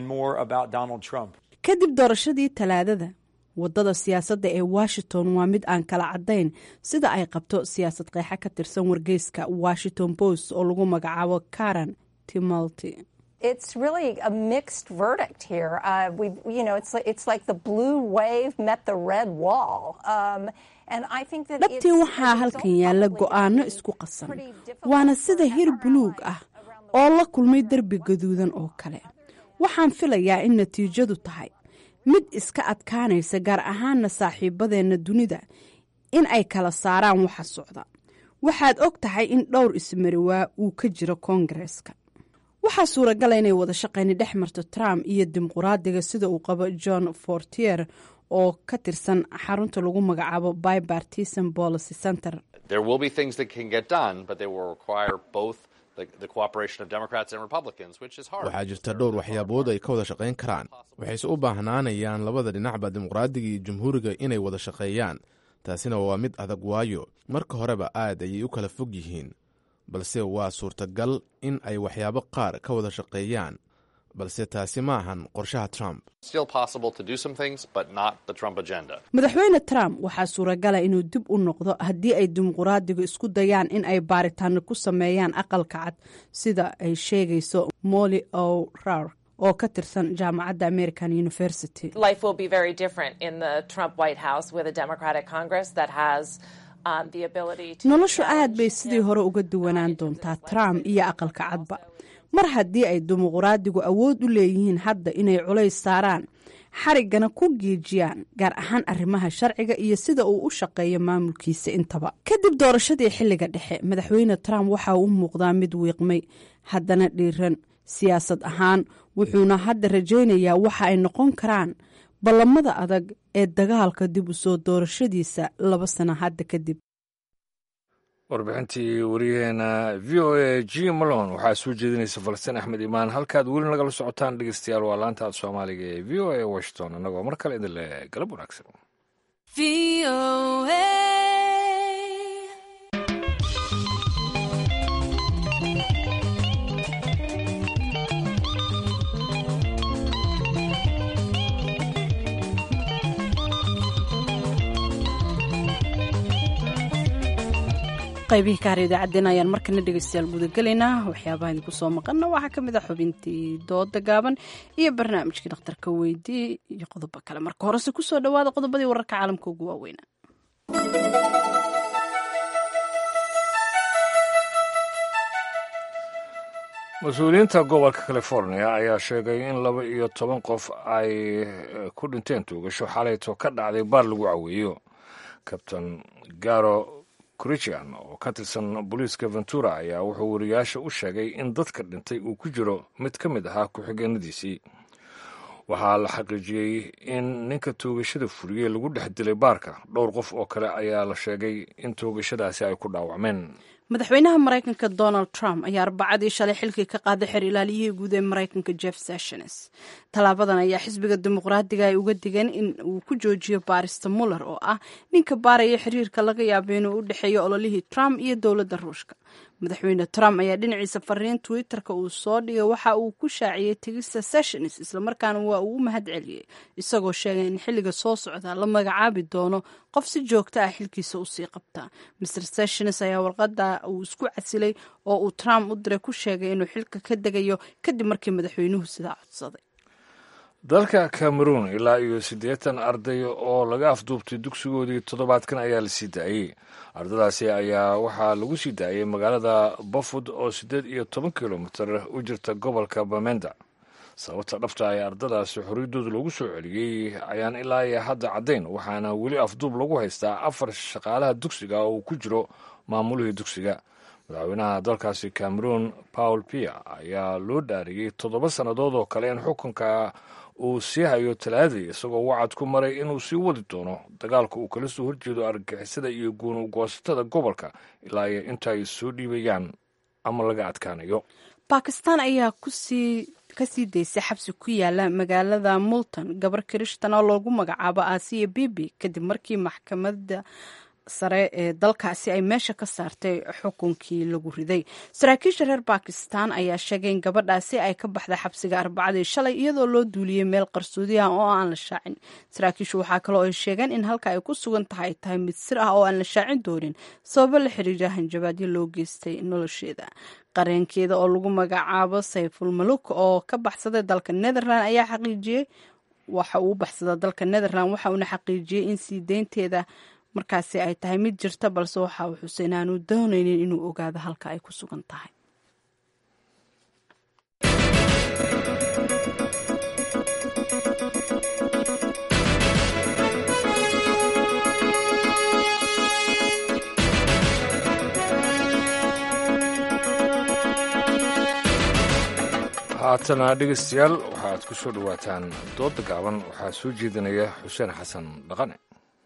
kadib doorashadii talaadada wadada siyaasadda ee washington waa mid aan kala caddayn sida ay qabto siyaasad qeexa ka tirsan wargeyska washington post oo lagu magacaabo karen timolty It's really a mixed verdict here. Uh, we, you know, it's it's like the blue wave met the red wall. Um, dhabtii waxaa halkan yaalla go'aano isku qasan waana sida hir buluug ah oo la kulmay derbi gaduudan oo kale waxaan filayaa in natiijadu tahay mid iska adkaanaysa gaar ahaana saaxiibadeenna dunida in ay kala saaraan waxa socda waxaad og tahay in dhowr ismariwaa uu ka jiro koongareeska waxaa suuragala inay wada shaqayni dhex marto trump iyo dimuqraadiga sida uu qabo john fortier oo ka tirsan xarunta lagu magacaabo bipartisan policy center waxaa jirta dhowr waxyaabood ay ka wada shaqayn karaan waxayse u baahnaanayaan labada dhinacba dimuqraadiga iyo jamhuuriga inay wada shaqeeyaan taasina waa mid adag waayo marka horeba aad ayay u kala fog yihiin balse waa suurtagal in ay waxyaabo qaar ka wada shaqeeyaan balse taasi ma ahan qorshaha trump madaxweyne trump waxaa suuragala inuu dib u noqdo haddii ay dimuqraadigu isku dayaan in ay baaritaano ku sameeyaan aqalka cad sida ay sheegayso molly o rar oo ka tirsan jaamacadda american university noloshu aad bay sidii hore uga duwanaan doontaa trump iyo aqalka cadba mar haddii ay dimuqraadigu awood u leeyihiin hadda inay culays saaraan xariggana ku giijiyaan gaar ahaan arrimaha sharciga iyo sida uu u shaqeeyo maamulkiisa intaba kadib doorashadii xilliga dhexe madaxweyne trump waxa uu u muuqdaa mid wiiqmay haddana dhiiran siyaasad ahaan wuxuuna hadda rajaynayaa waxa ay noqon karaan ballamada adag ee dagaalka dib u soo doorashadiisa laba sano hadda kadib warbixintii wariyaheena v o a g malon waxaa soo jeedinaysa falastiin axmed imaan halkaad weli nagala socotaan dhegeystayaal waa laanta ad soomaaliga ee v o a washington annagoo mar kale idin leh galab wanaagsan qaybihii ka har idaacaddeen ayaan markana dhegeystayaal gudagelaynaa waxyaabaha idinku soo maqana waxaa ka mid ah xubintii dooda gaaban iyo barnaamijkii dhakhtarka weydii iyo qodobo kale marka horese kusoo dhawaada qodobadii wararka caalamka ugu waaweynaa mas-uuliyiinta gobolka california ayaa sheegay in laba iyo toban qof ay ku dhinteen tuugasho xalayto ka dhacday baar lagu caweeyo kabtain garo christian oo ka tirsan booliiska ventura ayaa wuxuu wariyaasha u sheegay in dadka dhintay uu ku jiro mid ka mid ahaa ku-xigeenadiisii waxaa la xaqiijiyey in ninka toogashada fuliyey lagu dhex dilay baarka dhowr qof oo kale ayaa la sheegay in toogashadaasi ay ku dhaawacmeen madaxweynaha maraykanka donald trump ayaa arbacadii shalay xilkii ka qaaday xer ilaaliyihii guud ee maraykanka jeff sessions tallaabadan ayaa xisbiga dimuqraadiga ay uga digeen in uu ku joojiyo baarista muller oo ah ninka baaraya xiriirka laga yaabo inuu u dhexeeyo ololihii trump iyo dowladda ruushka madaxweyne trump ayaa dhinaciisa fariin twitterka uu soo dhigay waxa uu ku shaaciyey tegista sessions islamarkaana waa uu u mahad celiyey isagoo sheegay in xilliga soo socda la magacaabi doono qof si joogto ah xilkiisa usii qabta mr sessions ayaa warqada uu isku casilay oo uu trump u diray ku sheegay inuu xilka ka degayo kadib markii madaxweynuhu sidaa codsaday dalka cameroon ilaa iyo siddeetan arday oo laga afduubtay dugsigoodii toddobaadkan ayaa la sii daayey ardadaasi ayaa waxaa lagu sii daayey magaalada bafud oo siddeed iyo toban kilomitir u jirta gobolka bamenda sababta dhabta ay ardadaasi xorriyaddooda lagu soo celiyey ayaan ilaa iyo hadda caddayn waxaana weli afduub lagu haystaa afar shaqaalaha dugsiga oo uu ku jiro maamulihii dugsiga madaxweynaha dalkaasi cameroon paul pia ayaa loo dhaariyey toddoba sannadood oo kale in xukunka uu sii hayo talaadii isagoo wacad ku maray inuu sii wadi doono dagaalka uu kala soo horjeedo argagixisada iyo guunuugoosatada gobolka ilaa iyo inta ay soo dhiibayaan ama laga adkaanayo bakistan ayaa kusii kasii daysay xabsi ku yaala magaalada multan gabar kirishtan oo loogu magacaabo aasiya bibi kadib markii maxkamadda sare ee dalkaasi ay meesha ka saartay xukunkii lagu riday saraakiisha reer bakistan ayaa sheegay in gabadhaasi ay ka baxday xabsiga arbacadii shalay iyadoo loo duuliyey meel qarsoodi ah oo aan la shaacin saraakiishu waxaa kaloo ay sheegeen in halka ay ku sugan tahay tahay mid sir ah oo aan la shaacin doonin sababo la xiriira hanjabaadyo loo geystay nolosheeda qareenkeeda oo lagu magacaabo sayful maluk oo ka baxsaday dalka netherland ayaa xaqiijiyey waxa uu baxsada dalka netherland waxa uuna xaqiijiyey in sii deynteeda markaasi ay tahay mid jirta balse waxa uu xuseen aanu doonaynin inuu ogaado halka ay ku sugan tahay haatana dhegeystayaal waxaad ku soo dhowaataan dooda gaaban waxaa soo jeedinaya xuseen xasan dhaqane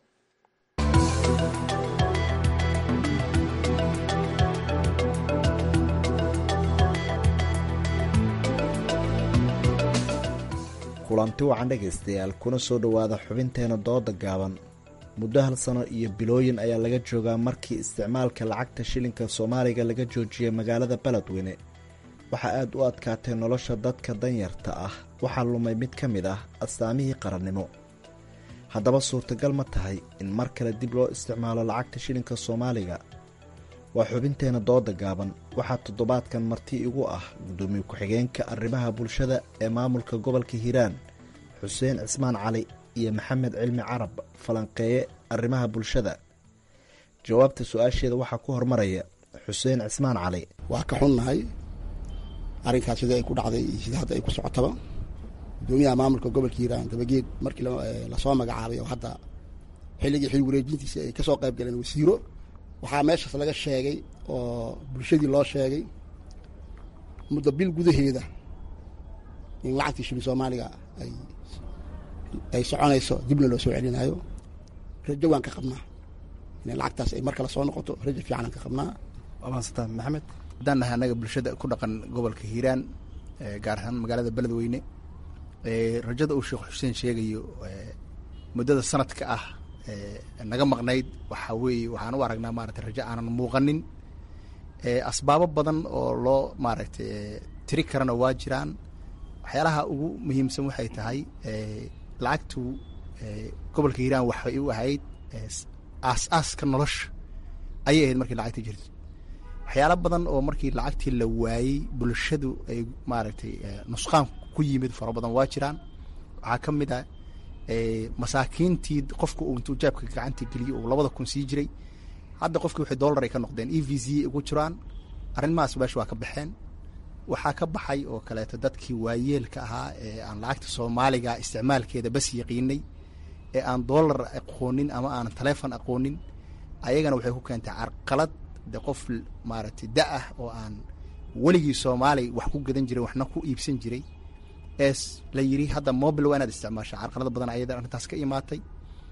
kulanti wacan dhegaystayaal kuna soo dhowaada xubinteena dooda gaaban muddo hal sano iyo bilooyin ayaa laga joogaa markii isticmaalka lacagta shilinka soomaaliga laga joojiyey magaalada beledweyne waxaa aad u adkaatay nolosha dadka danyarta ah waxaa lumay mid ka mid ah astaamihii qarannimo haddaba suurtagal ma tahay in mar kale dib loo isticmaalo lacagta shilinka soomaaliga waa xubinteena dooda gaaban waxaa toddobaadkan marti igu ah guddoomiye ku-xigeenka arrimaha bulshada ee maamulka gobolka hiiraan xuseen cismaan cali iyo maxamed cilmi carab falanqeeye arrimaha bulshada jawaabta su-aasheeda waxaa ku hormaraya xuseen cismaan cali waa ka xunnahay arrinkaas sida ay ku dhacday iyo sida hadda ay ku socotaba guddoomiyaha maamulka gobolka hiiraan dabageed markii lasoo magacaabay oo hadda xilligii xil wareejintiisa ay kasoo qayb galeen wasiiro waxaa meeshaas laga sheegay oo bulshadii loo sheegay muddo bil gudaheeda in lacagtii shilin soomaaliga ay ay soconayso dibna loo soo celinayo rajo waan ka qabnaa in lacagtaas ay mar kale soo noqoto rajo fiicanaan ka qabnaa waa mahadsanta maxamed haddaan nahay annaga bulshada ku dhaqan gobolka hiiraan gaar ahaan magaalada beledweyne rajada uu sheekh xuseen sheegayo muddada sanadka ah naga maqnayd waxaa weeye waxaan u aragnaa maaragtay rajo aanan muuqanin asbaabo badan oo loo maaragtay tiri karana waa jiraan waxyaalaha ugu muhiimsan waxay tahay lacagtu gobolka hiiraan waxay u ahayd aas-aaska nolosha ayay ahayd markii lacagta jirto waxyaala badan oo markii lacagtii la waayey bulshadu ay maaragtay nusqaan ku yimid fara badan waa jiraan waxaa ka mid ah masaakiintii qofka uu intuu jaabka gacanta geliyo uu labada kun sii jiray hadda qofkii waxay dollar ay ka noqdeen e v z ugu jiraan arrimahaas meesha waa ka baxeen waxaa ka baxay oo kaleeto dadkii waayeelka ahaa ee aan lacagta soomaaliga isticmaalkeeda bas yaqiinay ee aan dollar aqoonin ama aanan taleefon aqoonin ayagana waxay ku keentay carqalad de qof maaragtay da ah oo aan weligii soomaali wax ku gadan jiray waxna ku iibsan jiray ee la yidhi hadda mobil waa inaad isticmaasha carqalada badan ayada arrintaas ka imaatay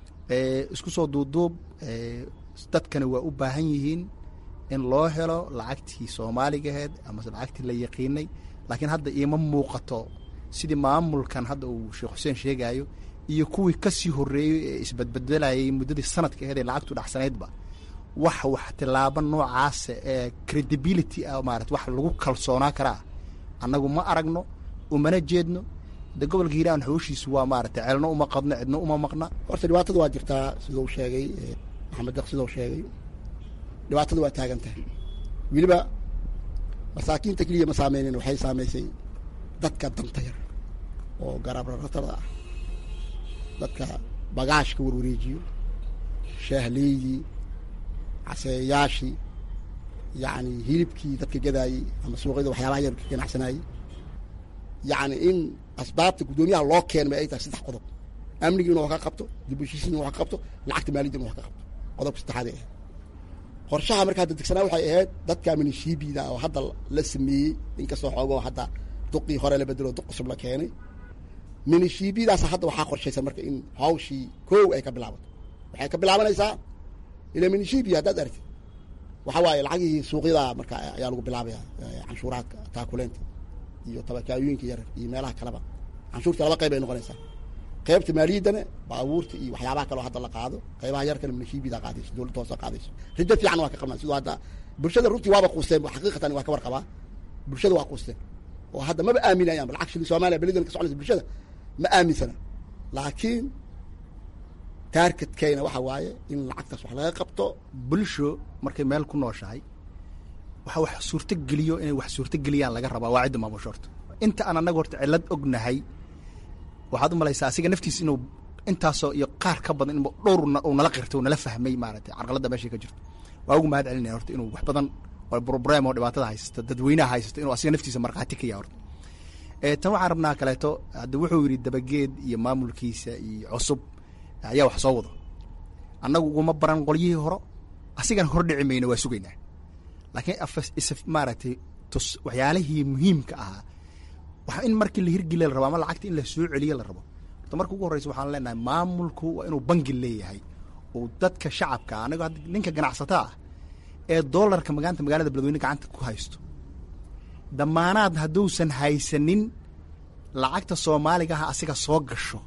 isku soo duuduub dadkana waa u baahan yihiin in loo helo lacagtii soomaaligaheed amase lacagtii la yaqiinay laakiin hadda iima muuqato sidii maamulkan hadda uu sheekh xuseen sheegayo iyo kuwii kasii horeeyey ee isbadbedelayay muddadii sanadka aheed ee lacagtu dhacsanaydba wax wax tilaabo noocaasa ee credibility ah maarata wax lagu kalsoonaa karaa annagu ma aragno umana jeedno de gobolka hiiraan xooshiisu waa maarata ceelno uma qadno cidno uma maqna horta dhibaatada waa jirtaa sidau sheegay maxamed daq sidau sheegay dhibaatada waa taagan tahay weliba masaakiinta keliya ma saameynen waxay saamaysay dadka danta yar oo garabraratada ah dadka bagaashka warwareejiyo shaahleydii caseeyaashii yacni hilibkii dadka gadaayey ama suuqyada waxyaabaha yar ka ganacsanayey yacni in asbaabta guddoomiyaha loo keenay ay tahay saddex qodob amnigii inuu wax ka qabto dib u heshiisiin inuu wax ka qabto lacagta maaliyadda inuu wax ka qabto qodobka saddexaad ee qorshaha markaa dadegsanaa waxay ahayd dadka minishiibida oo hadda la sameeyey inkastoo xoogoo hadda duqii hore la bedelo duq cusub la keenay minishiibidaas hadda waxaa qorshaysan marka in hawshii kow ay ka bilaabato waxay ka bilaabanaysaa ila minishiibi haddaad aragtid waxa waaye lacagihii suuqyada marka ayaa lagu bilaabaya canshuuraadka taakuleenta iyo tabakaayooyinka yar iyo meelaha kaleba canshuurta laba qayb ay noqonaysaa qaybta maaliyaddana baabuurta iyo waxyaabaha kaleo hadda la qaado qaybaha yarkana minishiibida qaadayso dowladda hoose qaadayso rijo fiican waa ka qabnaa sidoo hadda bulshada runtii waaba quusteen xaqiiqatan waa ka warqabaa bulshada waa quusteen oo hadda maba aaminayaan lacag shilin soomaaliya belidan ka soconaysa bulshada ma aaminsana laakiin taargetkeyna waxa waaye in lacagtaas wax laga qabto bulsho markay meel ku nooshahay waxa wax suurtogeliyo inay wax suurtogeliyaan laga rabaa waa cidda maamusho horta inta aan annaga horta cillad ognahay waxaad u malaysaa asiga naftiis inuu intaasoo iyo qaar ka badan in dhowr uu nala qirtay uu nala fahmay maaragtay carqaladda meeshay ka jirto waa ugu mahad celinaya horta inuu wax badan oo broblem oo dhibaatada haysata dadweynaha haysata inuu asiga naftiisa markhaati ka yahay horta tan waxaan rabnaa kaleeto hadda wuxuu yidhi dabageed iyo maamulkiisa iyo cusub ayaa wax soo wado annagu uguma baran qolyihii horo asigana hor dhici mayno waa sugaynaa laakiin is maaragtay tus waxyaalihii muhiimka ahaa waxa in markii la hirgeliya la rabo ama lacagta in la soo celiya la rabo horta marka ugu horreysa waxaan leenahay maamulku waa inuu bangi leeyahay oo dadka shacabka anigo hadda ninka ganacsataa ah ee doolarka magaanta magaalada beledweyne gacanta ku haysto damaanaad hadduusan haysanin lacagta soomaaligaha asiga soo gasho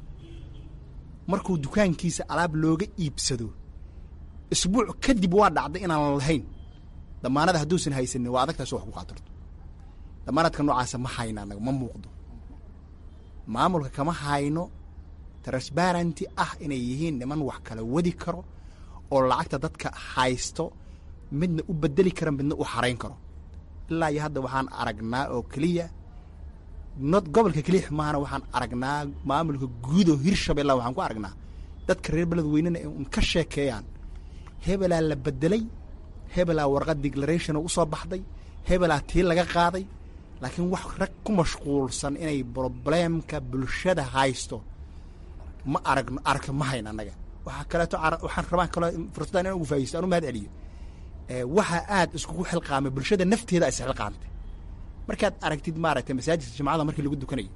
markuu dukaankiisa alaab looga iibsado isbuuc kadib waa dhacday inaan lahayn damaanada hadduusan haysanin waa adagtaas wax ku qaatarto damaanaadka noocaasa ma hayno annaga ma muuqdo maamulka kama hayno transparenty ah inay yihiin niman wax kala wadi karo oo lacagta dadka haysto midna u bedeli kara midna u xarayn karo ilaa iyo hadda waxaan aragnaa oo keliya not gobolka keliya maahana waxaan aragnaa maamulka guud oo hirshabella waxaan ku aragnaa dadka reer beledweynena un ka sheekeeyaan hebelaa la bedelay hebelaa warqad declaration oo usoo baxday hebelaa tii laga qaaday laakiin wax rag ku mashquulsan inay probleemka bulshada haysto ma aragno aragto ma hayn annaga waxaa kaleeto waxaan rabaan kaloo fursaddan inaan ugu faaisto aan u mahad celiyo waxaa aad iskugu xilqaamay bulshada nafteeda is xilqaamtay markaad aragtid maaragtay masaajidka jimcada markii lagu dukanayo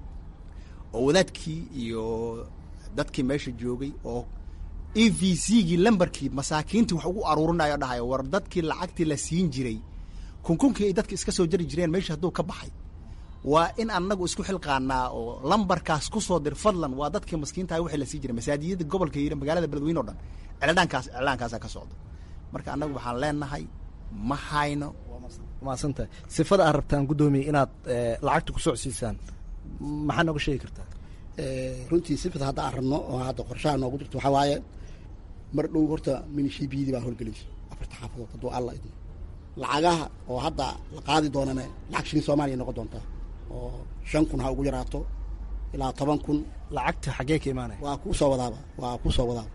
oo wadaadkii iyo dadkii meesha joogay oo e v c gii lambarkii masaakiintii wax ugu aruurinayo dhahayo war dadkii lacagtii la siin jiray kunkunkii ay dadka iska soo jari jireen meesha hadduu ka baxay waa in annagu isku xilqaanaa oo lambarkaas ku soo dir fadlan waa dadkii maskiintaha wixii la sii jiray masaajiyada gobolka hiira magaalada beledweyne o dhan iclaankaas iclaankaasaa ka socda marka annagu waxaan leenahay ma hayno maadsantahay sifada aad rabtaan guddoomiye inaad lacagta ku socsiisaan maxaa nooga sheegi kartaa runtii sifada hadda aan rabno oo hadda qorshaha noogu jirto waxaa waaye mar dhow horta minishiibiyadii baa howlgelayso afarta xaafadood hadduu alla idmo lacagaha oo hadda la qaadi doonana lacag shilin soomaaliya noqon doontaa oo shan kun ha ugu yaraato ilaa toban kun lacagta xaggee ka imaanaya waa kuu soo wadaaba waa kuu soo wadaaba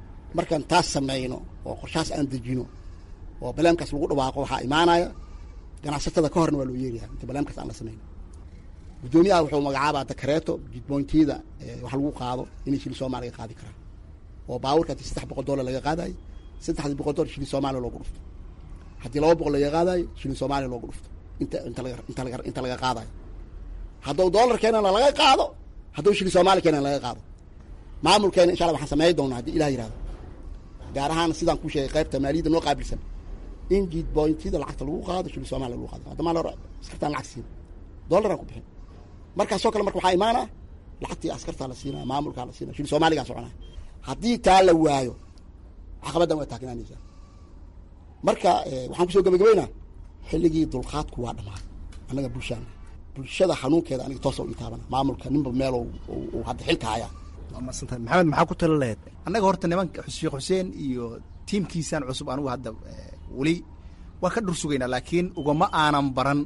markaan taas samayno oo qorshahaas aan dejino oo baleemkaas lagu dhawaaqo waxaa imaanaya ganacsatada ka horna waa loo yeerayaa inta barnaamijkaas aan la samayn guddoomiyaha wuxuu magacaabaa dakareeto jidboontiyada wax lagu qaado inay shili soomaaliya qaadi karaan oo baabuurka haddii saddex boqol dollar laga qaadayo saddexdii boqol dollar shili soomaaliya loogu dhufto haddii laba boqol laga qaadayo shili soomaaliya loogu dhufto inta inta laga inta laga inta laga qaadayo hadduu dollar keenana laga qaado hadduu shili soomaaliya keenana laga qaado maamulkeena insha allah waxaan sameey doonaa haddii ilah yihahdo gaar ahaan sidaan ku sheegay qaybta maaliyadda noo qaabilsan in jidboontiyada lacagta lagu qaado shili soomaaliya lagu qaado hadda maal hore askartaan lacag siin dollaraan ku bixin markaasoo kale marka waxaa imaanaa lacagtii askartaa la siinaa maamulkaa la siinaa shili soomaaligaa soconaa haddii taa la waayo caqabaddan waa taagnaanaysaa marka waxaan kusoo gabagabaynaa xilligii dulqaadku waa dhammaaday annaga bulshaana bulshada xanuunkeeda aniga toosa u itaabana maamulka ninba meel uu hadda xilka hayaa maadsantahay maxamed maxaa ku tala lahayd annaga horta nimanka sheekh xuseen iyo tiimkiisaan cusub anigu hadda weli waa ka dhur sugaynaa laakiin ugama aanan baran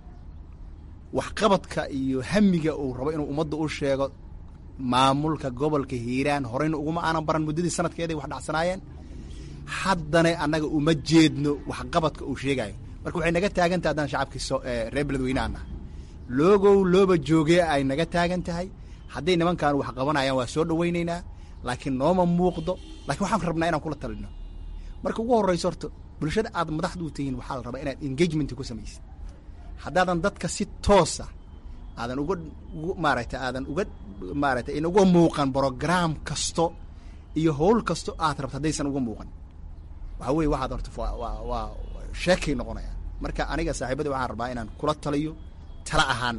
waxqabadka iyo hamiga uu rabo inuu ummadda u sheego maamulka gobolka hiiraan horeyna uguma aanan baran muddadii sanadkeeday wax dhacsanaayeen haddana annaga uma jeedno waxqabadka uu sheegayo marka waxay naga taagan tahay haddaan shacabkii so reer beledweynaana loogow looba joogee ay naga taagan tahay hadday nimankaan wax qabanayaan waa soo dhawaynaynaa laakiin nooma muuqdo lakiin waxaan rabnaa inaan kula talino marka ugu horreyso horta bulshada aad madaxdu u tihiin waxaa la rabaa inaad engagement ku samaysid haddaadan dadka si toosa aadan uga maaragtay aadan uga maaragtay in uga muuqan brogram kasto iyo howl kasto aad rabto haddaysan uga muuqan waxa weye waxaad horta waa waa sheekay noqonayaan marka aniga saaxiibadii waxaan rabaa inaan kula taliyo tala ahaan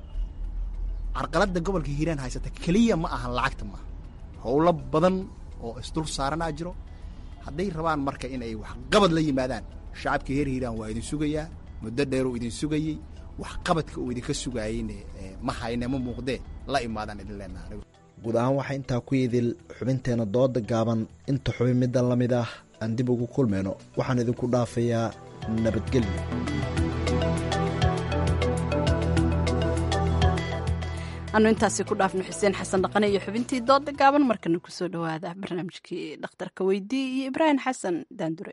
carqaladda gobolka hiiraan haysata keliya ma ahan lacagta maaha howlo badan oo isdul saaranaa jiro hadday rabaan marka in ay waxqabad la yimaadaan shacabka heer hiiraan waa idin sugayaa muddo dheeruu idin sugayey waxqabadka uu idinka sugaayeyne ma hayne ma muuqdee la imaadaan idin leenaha guud ahaan waxaa intaa ku yidil xubinteena dooda gaaban inta xubin middan la mid ah aan dib ugu kulmayno waxaan idinku dhaafayaa nabadgelyo anu intaasi ku dhaafno xuseen xasan dhaqane iyo xubintii dooda gaaban markana kusoo dhowaada barnaamijkii dhakhtarka weydii iyo ibraahim xasan daandure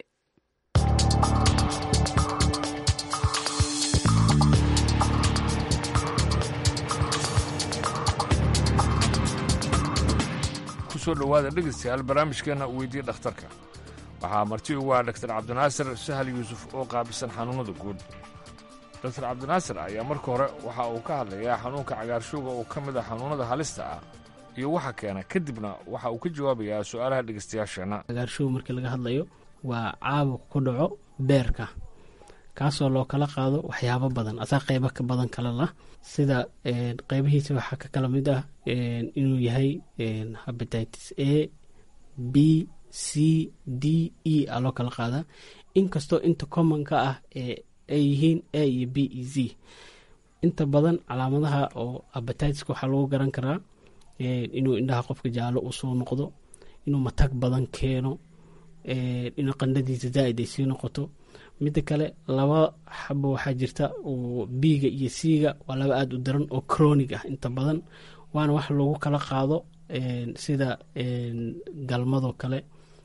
kusoo dhowaada dhegeystayaal barnaamijkeenna weydiye dhakhtarka waxaa marti ugu ah dhaktar cabdinaasir sahal yuusuf oo qaabisan xanuunnada guud doktar cabdinaasir ayaa marka hore waxa uu ka hadlayaa xanuunka cagaarshowga oo ka mid ah xanuunnada halista ah iyo waxa keena kadibna waxa uu ka jawaabayaa su'aalaha dhegeystayaasheenna cagaarshow markii laga hadlayo waa caabuq ku dhaco beerka kaasoo loo kala qaado waxyaabo badan asaa qeybo ka badan kale lah sida qeybihiisa waxaa ka kala mid ah inuu yahay habatitis a b c d e a loo kala qaadaa inkastoo inta commonka ah ay yihiin a iyo b e z inta badan calaamadaha oo abatiska waxaa lagu garan karaa inuu indhaha qofka jaallo uu soo noqdo inuu matag badan keeno inuu qandhadiisa zaaid ay sii noqoto midda kale laba xabo waxaa jirta oo biiga iyo siiga waa laba aada u daran oo cronig ah inta badan waana wax lagu kala qaado sida galmadoo kale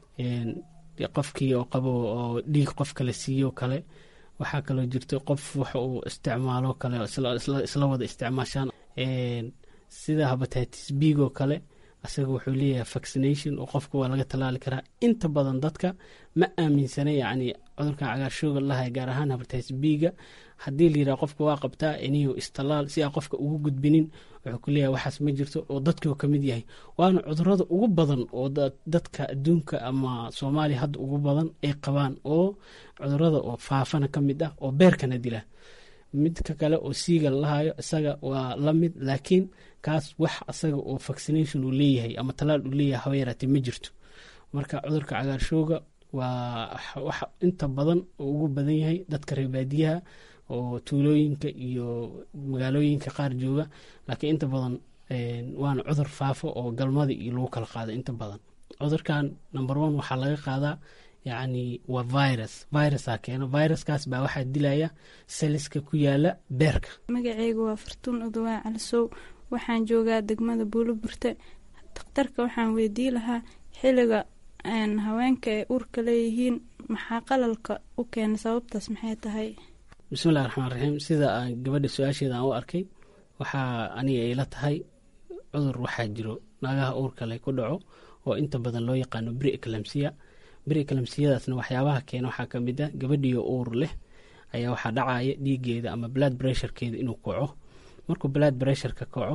qofkii oo qabo oo dhiig qof kale siiyo kale waxaa kaloo jirta qof wax uu isticmaalo kale isla wada isticmaashaan sida habatitis biigoo kale asaga wuxuu leeyahay vaccination oo qofka waa laga tallaali karaa inta badan dadka ma aaminsana yacni cudurkan cagaarshooga lahay gaar ahaan habatitis biiga haddii la yidhaha qofka waa qabtaa iniyo istallaal si aan qofka ugu gudbinin wuxuu ku leeyahay waxaas ma jirto oo dadkii ka mid yahay waana cudurada ugu badan oo dadka adduunka ama soomaaliya hadda ugu badan ay qabaan oo cudurada oo faafana ka mid ah oo beerkana dila midka kale oo siiga lalahayo isaga waa la mid laakiin kaas wax asaga oo vaccination uu leeyahay ama talaal uu leeyahay haba yaraatee ma jirto marka cudurka cagaarshooga waa wax inta badan oo ugu badan yahay dadka reebaadiyaha oo tuulooyinka iyo magaalooyinka qaar jooga laakiin inta badan waana cudur faafo oo galmada iyo lagu kala qaado inta badan cudurkan number one waxaa laga qaadaa yacni waa virus virusaa keeno viruskaas baa waxaa dilaya saliska ku yaala beerka magaceyga waa fartuun udawaa calisow waxaan joogaa degmada buuloburte dakhtarka waxaan weydii lahaa xiliga haweenka ay uurka leeyihiin maxaa qalalka u keena sababtaas maxay tahay bismillahi raxmaan raxiim sida aan gabadha su-aasheeda aan u arkay waxaa aniga ayla tahay cudur waxaa jiro naagaha uurka leh ku dhaco oo inta badan loo yaqaano bri eclamsiya bri eclamsiyadaasna waxyaabaha keena waxaa ka mid ah gabadhiyo uur leh ayaa waxaa dhacaya dhiigeeda ama blood pressurekeeda inuu kaco markuu blood pressureka kaco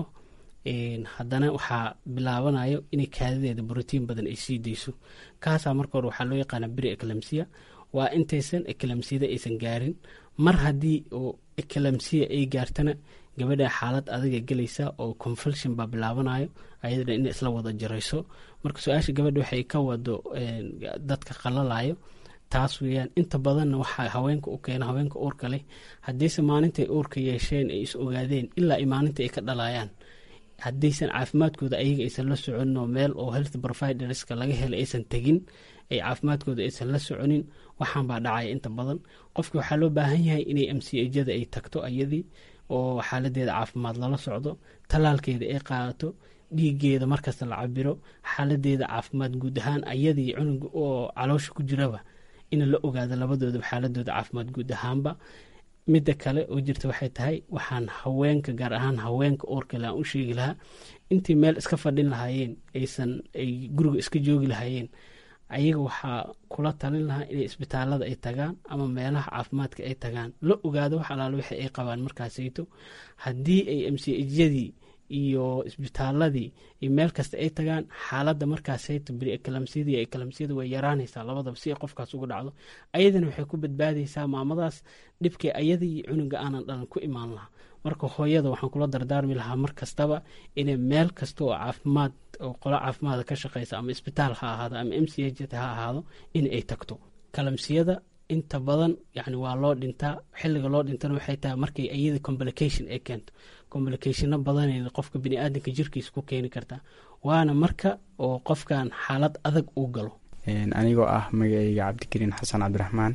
haddana waxaa bilaabanayo inay kaadadeeda brotiin badan ay sii dayso kaasaa marka hore waxaa loo yaqaana bri eclamsiya waa intaysan eclamsiyada aysan gaarin mar haddii oo eclamsiya ay gaartana gabadha xaalad adiga gelaysa oo confulsion baa bilaabanayo ayadana in isla wada jarayso marka su-aasha gabadha waxay ka wado dadka qalalayo taas weeyaan inta badanna waxaa haweenka u keena haweenka uurka leh haddiise maalintay uurka yeesheen ay is ogaadeen ilaa ay maalinta ay ka dhalayaan haddaysan caafimaadkooda ayaga aysan la soconin oo meel oo health providerska laga helay aysan tegin ay caafimaadkooda aysan la soconin waxaan baa dhacaya inta badan qofki waxaa loo baahan yahay inay m c ajada ay tagto ayadii oo xaaladeeda caafimaad lala socdo tallaalkeeda ay qaadato dhiigeeda markasta la cabiro xaaladeeda caafimaad guud ahaan ayadii cunuga oo caloosha ku jiraba in la ogaado labadoodaba xaaladooda caafimaad guud ahaanba midda kale oo jirta waxay tahay waxaan haweenka gaar ahaan haweenka uurkale aan u sheegi lahaa intii meel iska fadhin lahaayeen aysan ay guriga iska joogi lahaayeen ayaga waxaa kula talin lahaa inay isbitaalada ay tagaan ama meelaha caafimaadka ay tagaan la ogaado wax alaalo wixii ay qabaan markaasayto haddii ay mcjyadii iyo isbitaaladii iyo meel kasta ay tagaan xaaladda markaasayto beriekalamsiyadii ekalamsiyada way yaraanaysaa labadaba si ay qofkaas uga dhacdo ayadana waxay ku badbaadaysaa maamadaas dhibkii ayadii cunuga aanan dhalan ku imaan lahaa marka hooyada waxaan kula dardaarmi lahaa mar kastaba inay meel kasta oo caafimaad oo qolo caafimaada ka shaqeysa ama isbitaal ha ahaado ama m c h ha ahaado in ay tagto kalamsiyada inta badan yani waa loo dhintaa xiliga loo dhintana waxay tahay markay iyada complication ay keento complicationo badanayna qofka biniaadanka jirkiisa ku keeni kartaa waana marka oo qofkan xaalad adag uu galo anigoo ah magacayga cabdikariin xasan cabdiraxmaan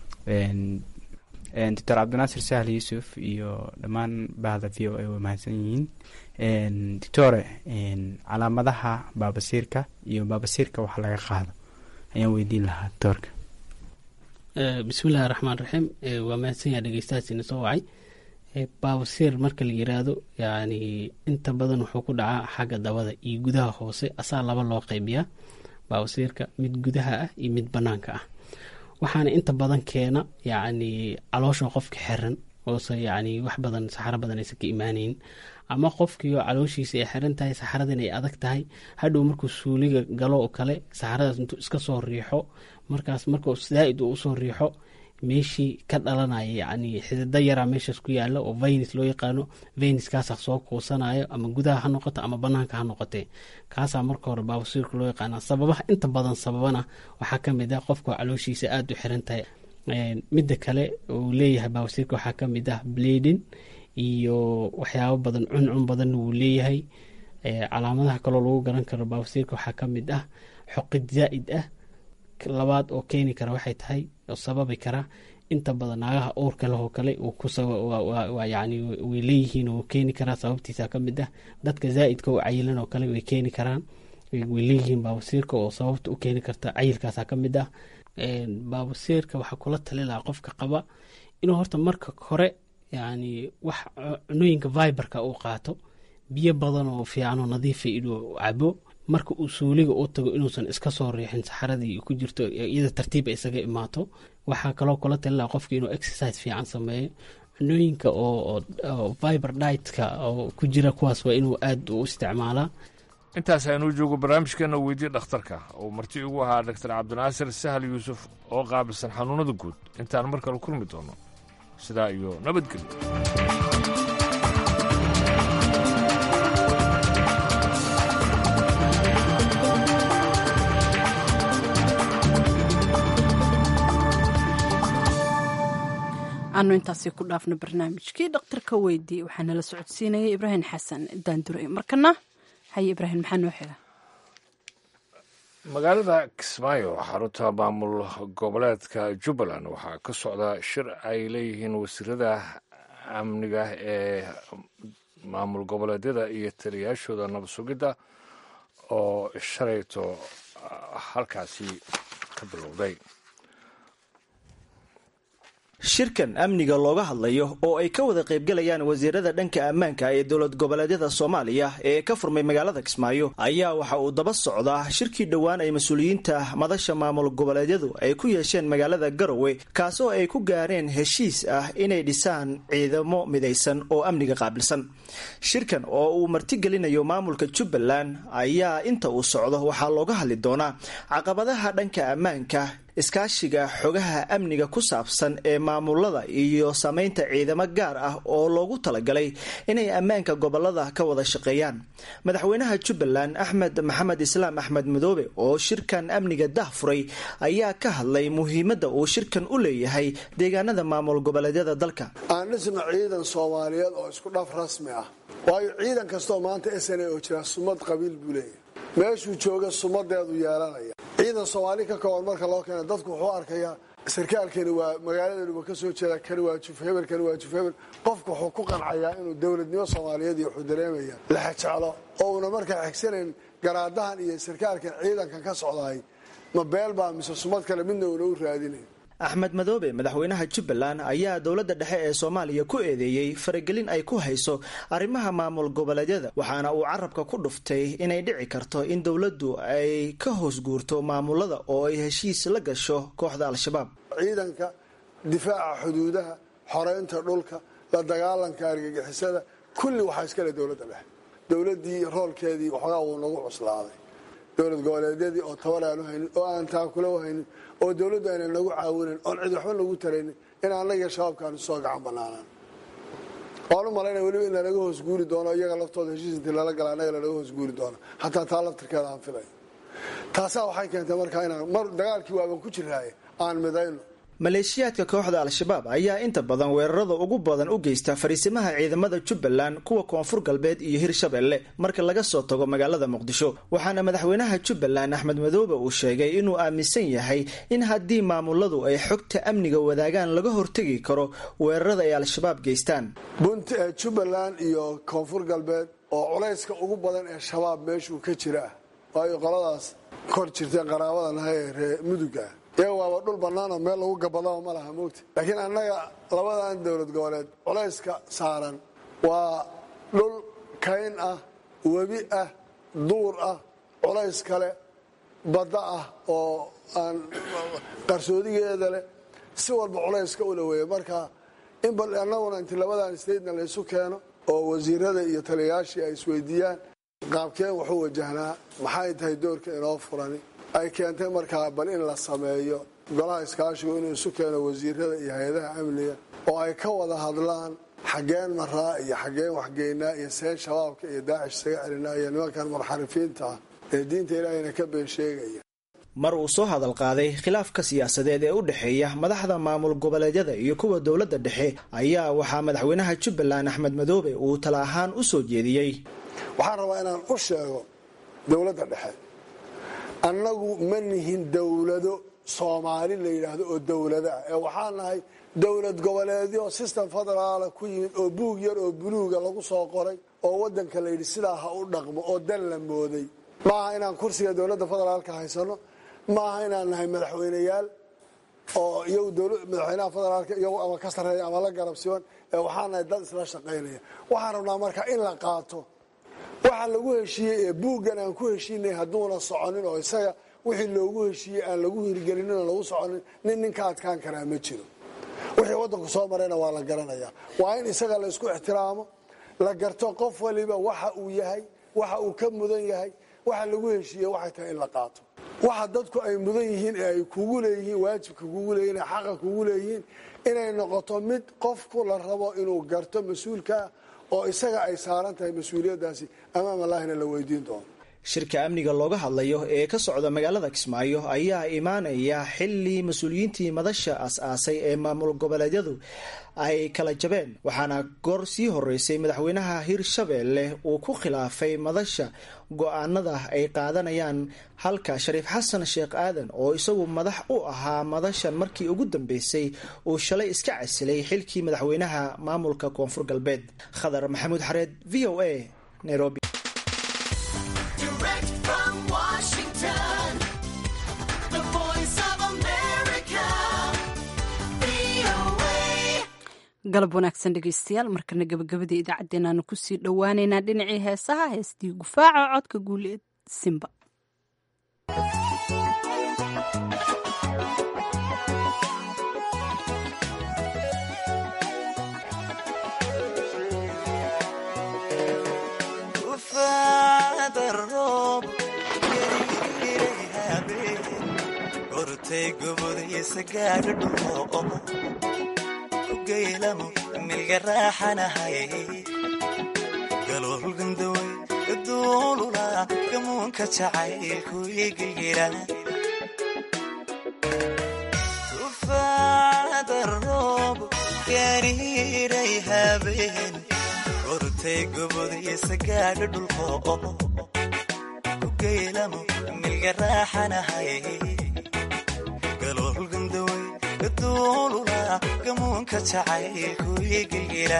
doctor cabdinaasir sahl yuusuf iyo dhammaan bahda v o a way mahadsan yihiin doctore calaamadaha baabasiirka iyo baabasiirka wax laga qaado ayaan weydiin lahaa doctorka bismillahi raxmaan raxiim waa mahadsan yaha dhegeystahaasina soo wacay baabasiir marka la yiraahdo yani inta badan wuxuu ku dhacaa xagga dabada iyo gudaha hoose asaa laba loo qeybiyaa baabasiirka mid gudaha ah iyo mid banaanka ah waxaana inta badan keena yacni caloosha qofka xiran oose yacni wax badan saxaro badan aysan ka imaanayn ama qofkii oo calooshiisa ay xiran tahay saxaradan ay adag tahay hadhow markuu suuliga galo oo kale saxaradaas intuu iska soo riixo markaas markuu zaa-id uu usoo riixo meeshii ka dhalanaya yacni xidida yaraa meeshaas ku yaala oo venus loo yaqaano venuskaasaa soo kuusanayo ama gudaha ha noqoto ama banaanka ha noqotee kaasaa marka hore baabasiirka loo yaqaana sababaha inta badan sababana waxaa ka mid ah qofka calooshiisa aada u xiran tahay midda kale uu leeyahay baabasiirka waxaa ka mid ah bladin iyo waxyaabo badan cuncun badanna wuu leeyahay calaamadaha kaloo lagu garan karo baabasiirka waxaa ka mid ah xoqid zaa-id ah labaad oo keeni kara waxay tahay oo sababi kara inta badan naagaha uurka leh oo kale yani way leeyihiin oo keeni karaa sababtiisa ka mid ah dadka zaa-idka oo cayilan oo kale way keeni karaan way leeyihiin baabasiirka oo sababta u keeni karta cayilkaasa ka mid ah baabasiirka waxaa kula tali lahaa qofka qaba inuu horta marka hore yani wax cunooyinka viberka uu qaato biyo badan oo fiicanoo nadiifa inuu cabo marka uu suuliga u tago inuusan iska soo riixin saxaradii ku jirto iyada tartiib ay isaga imaato waxaa kaloo kula talilaa qofka inuu exercise fiican sameeyo cunooyinka oo viber ditka oo ku jira kuwaas waa inuu aada u isticmaalaa intaas aynuu joogo barnaamijkeena weydiye dhakhtarka uu marti igu ahaa doctor cabdinaasir sahal yuusuf oo qaabilsan xanuunada guud intaan mar kale kulmi doono sidaa iyo nabadgelyo aanu intaasi ku dhaafno barnaamijkii dhakhtarka weydii waxaa nala socodsiinayay ibraahim xasan daandure markana haye ibraahim maxaa noo xiga magaalada kismaayo xarunta maamul goboleedka jubbaland waxaa ka socda shir ay leeyihiin wasiirada amniga ee maamul goboleedyada iyo taliyayaashooda nabad sugidda oo shalayto halkaasi ka bilowday shirkan amniga looga hadlayo oo ay ka wada qaybgalayaan wasiirada dhanka ammaanka ee dowlad goboleedyada soomaaliya ee ka furmay magaalada kismaayo ayaa waxa uu daba socdaa shirkii dhowaan ay mas-uuliyiinta madasha maamul goboleedyadu ay ku yeesheen magaalada garowe kaasoo ay ku gaareen heshiis ah inay dhisaan ciidamo midaysan oo amniga qaabilsan shirkan oo uu martigelinayo maamulka jubbaland ayaa inta uu socdo waxaa looga hadli doonaa caqabadaha dhanka ammaanka iskaashiga xogaha amniga ku saabsan ee maamulada iyo sameynta ciidamo gaar ah oo loogu talagalay inay ammaanka gobolada ka wada shaqeeyaan madaxweynaha jubbaland axmed maxamed islaam axmed madoobe oo shirkan amniga dah furay ayaa ka hadlay muhiimadda uu shirkan u leeyahay deegaanada maamul goboleedyada dalka aan dhisno ciidan soomaaliyeed oo isku dhaf rasmi ah waayo ciidan kastoo maanta sna oo jira sumad qabiil buu leeyahay meeshuu jooga sumadeedu yeelanaya ciidan soomaali ka kooban marka loo keena dadku wuxuu arkayaa sarkaalkani waa magaaladaniba ka soo jeeda kani waa juf hebel kani waa juf hebel qofku wuxuu ku qancayaa inuu dowladnimo soomaaliyeed iyo wuxuu dareemaya laxajeclo oo una markaa xigsanayn garaadahan iyo sarkaalkan ciidankan ka socdaay ma beel baa mise sumad kale midna una u raadinayn axmed madoobe madaxweynaha jubbaland ayaa dowladda dhexe ee soomaaliya ku eedeeyey faragelin ay ku hayso arrimaha maamul goboleedyada waxaana uu carabka ku dhuftay inay dhici karto in dowladdu ay ka hoos guurto maamulada oo ay heshiis la gasho kooxda al-shabaab ciidanka difaaca xuduudaha xoreynta dhulka la dagaalanka argagixisada kulli waxaa iskale dowladda dhexe dowladdii roolkeedii waxoogaa wuu nagu cuslaaday dowlad goboleedyadii oo tabar aanu haynin oo aan taakula haynin oo dowladdu ayna nagu caawinayn oon cid waxba nagu taraynin in annaga shabaabkaanu soo gacan banaanaan waan u malaynaya weliba in lanaga hoos guuri doono iyaga laftooda heshiis intii lala gala annaga lanaga hoos guuri doono hataa taa laftirkeeda aan filayo taasaa waxay keentay markaa inaan mar dagaalkii waaban ku jiraaye aan midayno maleeshiyaadka kooxda al-shabaab ayaa inta badan weerarada ugu badan u geysta fariisimaha ciidamada jubbaland kuwa koonfur galbeed iyo hirshabelle marka laga soo tago magaalada muqdisho waxaana madaxweynaha jubbaland axmed madoobe uu sheegay inuu aaminsan yahay in haddii maamuladu ay xogta amniga wadaagaan laga hortegi karo weerarada ay al-shabaab geystaan bunt jubbaland iyo koonfur galbeed oo culayska ugu badan ee shabaab meeshuu ka jira ah waayo qoladaas kor jirteen qaraabadanaha ee ree muduga ah iyaga waaba dhul bannaanoo meel lagu gabadaba ma laha moogta laakiin annaga labadan dowlad goboleed culayska saaran waa dhul kayn ah webi ah duur ah culays kale badda ah oo aan qarsoodigeeda leh si walba culayska ula weeya marka in bal annaguna inti labadan statena laysu keeno oo wasiirada iyo taliyayaashii ay isweydiiyaan qaabkeen wuxuu wajahnaa maxay tahay doorka inoo furani ay keentay markaa bal in la sameeyo golaha iskaashigu inuu isu keeno wasiirada iyo hay-adaha amniga oo ay ka wada hadlaan xaggeen maraa iyo xaggeen waxgeynaa iyo seen shabaabka iyo daacish isaga celinaa iyo nimankan munxarifiinta ah ee diinta ilaahayna ka been sheegaya mar uu soo hadal qaaday khilaafka siyaasadeed ee u dhexeeya madaxda maamul goboleedyada iyo kuwa dowladda dhexe ayaa waxaa madaxweynaha jubbaland axmed madoobe uu tala ahaan u soo jeediyey waxaan rabaa inaan u sheego dowladda dhexe annagu ma nihin dowlado soomaali la yidhaahdo oo dowlado ah ee waxaan nahay dowlad goboleedyo system federaala ku yimid oo buug yar oo buluuga lagu soo qoray oo wadanka la yidhi sidaa ha u dhaqmo oo dan la mooday maaha inaan kursiga dowladda federaalka haysano maaha inaan nahay madaxweyneyaal oo iyagu madaxweynaha federaalka iyagu ama ka sarreeya ama la garabsiban ee waxaan nahay dad isla shaqaynaya waxaan rabnaa marka in la qaato waxa lagu heshiiyey ee buuggan aan ku heshiinay hadduuna soconin oo isaga wixii loogu heshiiyey aan lagu hirgelinin oo lagu soconin nin nin ka adkaan karaa ma jiro wixii waddanku soo marayna waa la garanayaa waa in isaga la isku ixtiraamo la garto qof waliba waxa uu yahay waxa uu ka mudan yahay waxa lagu heshiiyey waxay tahay in la qaato waxa dadku ay mudan yihiin ee ay kugu leeyihiin waajibka kugu leeyihin ee xaqa kugu leeyihiin inay noqoto mid qofku la rabo inuu garto mas-uulkaa oo isaga ay saaran tahay mas-uuliyaddaasi amaam allahina la weydiin doono shirka amniga looga hadlayo ee ka socda magaalada kismaayo ayaa imaanaya xili mas-uuliyiintii madasha as-aasay ee maamul goboleedyadu ay kala jabeen waxaana goor sii horeysay madaxweynaha hirshabeelle uu ku khilaafay madasha go-aanada ay qaadanayaan halka shariif xasan sheekh aadan oo isagu madax u ahaa madashan markii ugu dambeysay uu shalay iska casilay xilkii madaxweynaha maamulka koonfur galbeed khadar maxamuud xareed v o a nairobi galab wanaagsan dhegeystayaal markana gabagabadii idaacaddeenaanu kusii dhowaaneynaa dhinacii heesaha heestii gufaaca codka guuleed simba gaylamo milga raaxanahay galoolgandaway gaduulula gamuunka jacaylku igayira tufaada roob gariiray habeen gortay gobodiisa gaadha dhulko ku gaylamo milga raaxanahay galoolgandaway gaduulula gamuunka jacaylku igayira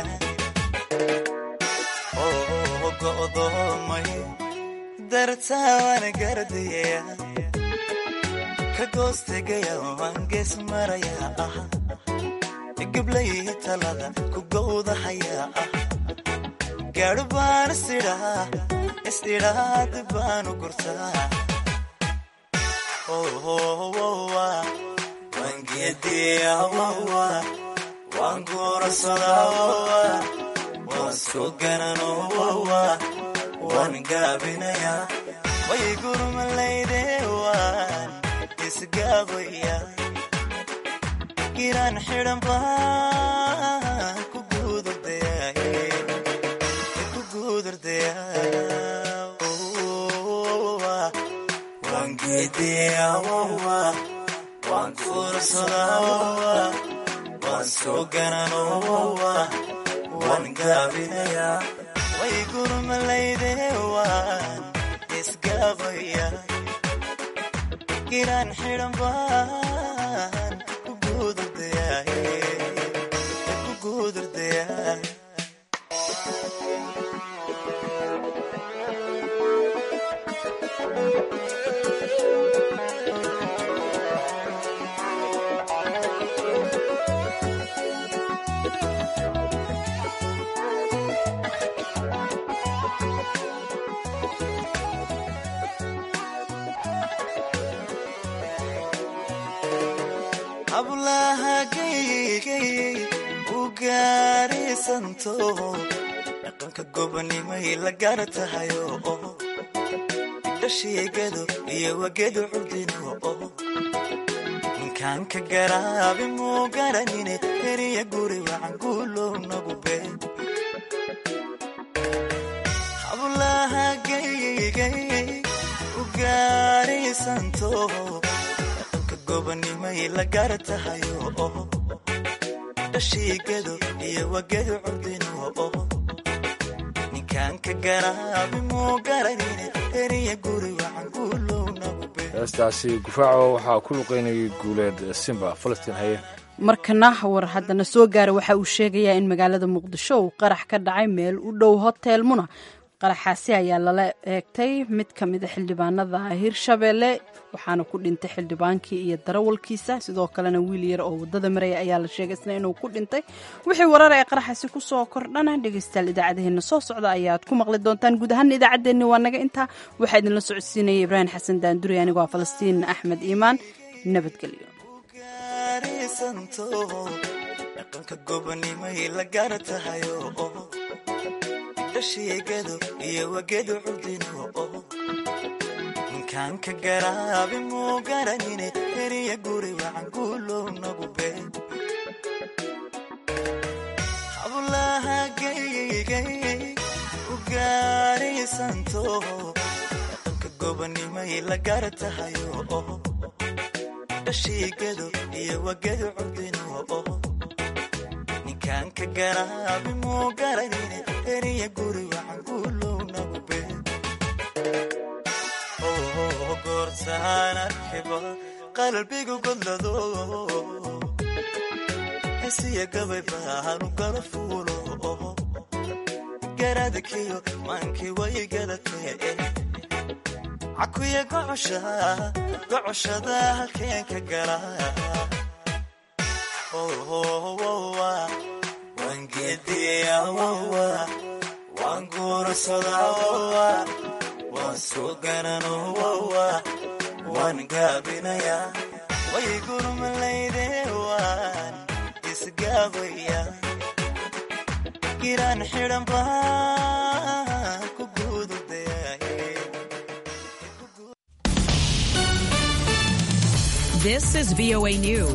oo go'doomay dartaana gardaya ka goostegaya waan gees maraya ah gablay talada ku gowdahaya ah gaadho baan isidhaa is-idhaad baanu gurtaa wangeediyawawa waan guurasadawawa waan soo gananowawa waan gaabinaya way gurmalayde waan isgaabaya giraan xidhan baan ku guudurdaya wangeediyawawa waan kuursadawawa waan soo gananowawa waan gaabinaya way gurmalayde waan isgaabaya giraan xidhan baan ku guudurdaya hablaha gaygay u gaarisanto dhaqanka gobonimay la gaar tahayo dhashiigado iyo wagedu curdino ninkaan ka garaabi muu garanine heriya guri wacan guulow nagu been hablaha gaygay u gaarisanto gobanimay la gaar tahayo dhashiigado iyo wagedu curdino ninkaan ka garaabi muu garanine heriya guri wacan guulow nagu heestaasi gufaaco waxaa ku luqaynayay guuleed simba falastiin haye markana war haddana soo gaara waxa uu sheegayaa in magaalada muqdisho uu qarax ka dhacay meel u dhow hotel muna qaraxaasi ayaa lala eegtay mid ka mida xildhibaanada hirshabeelle waxaana ku dhintay xildhibaankii iyo darawalkiisa sidoo kalena wiil yar oo wadada maraya ayaa la sheegay isna inuu ku dhintay wixii warar ee qaraxaasi kusoo kordhana dhegeystayaal idaacadaheena soo socda ayaad ku maqli doontaan guud ahaan idaacaddeenni waa naga intaa waxaa idinla socodsiinaya ibraahim xasan daanduri anigoo falastiin axmed iimaan nabadgelyo dhaqanka gobonimay la gaar tahayo dhashiigado iyo wagedu curdino ninkaan ka garaabi muu garanine heriya guri wacan guulow nagu been hablaha gaygay u gaarisanto dhaqanka gobonimay la gaar tahayo dhashiigado iyo wagedu curdino ninkaan ka garaabi muu garanine heriya guri wacan guulow nagu been goortaan arkiba qalbigu godlado hesiya gabay baanu gala fuulo garadakiyo maankii way gadatee cakuya gocosha gocoshada halkeen ka gala gabsadaa waan soo garanoo waan gaabinayaa way gurmalayde waan isgaabaya giraan xidhan baan ku guududayay This is VOA News.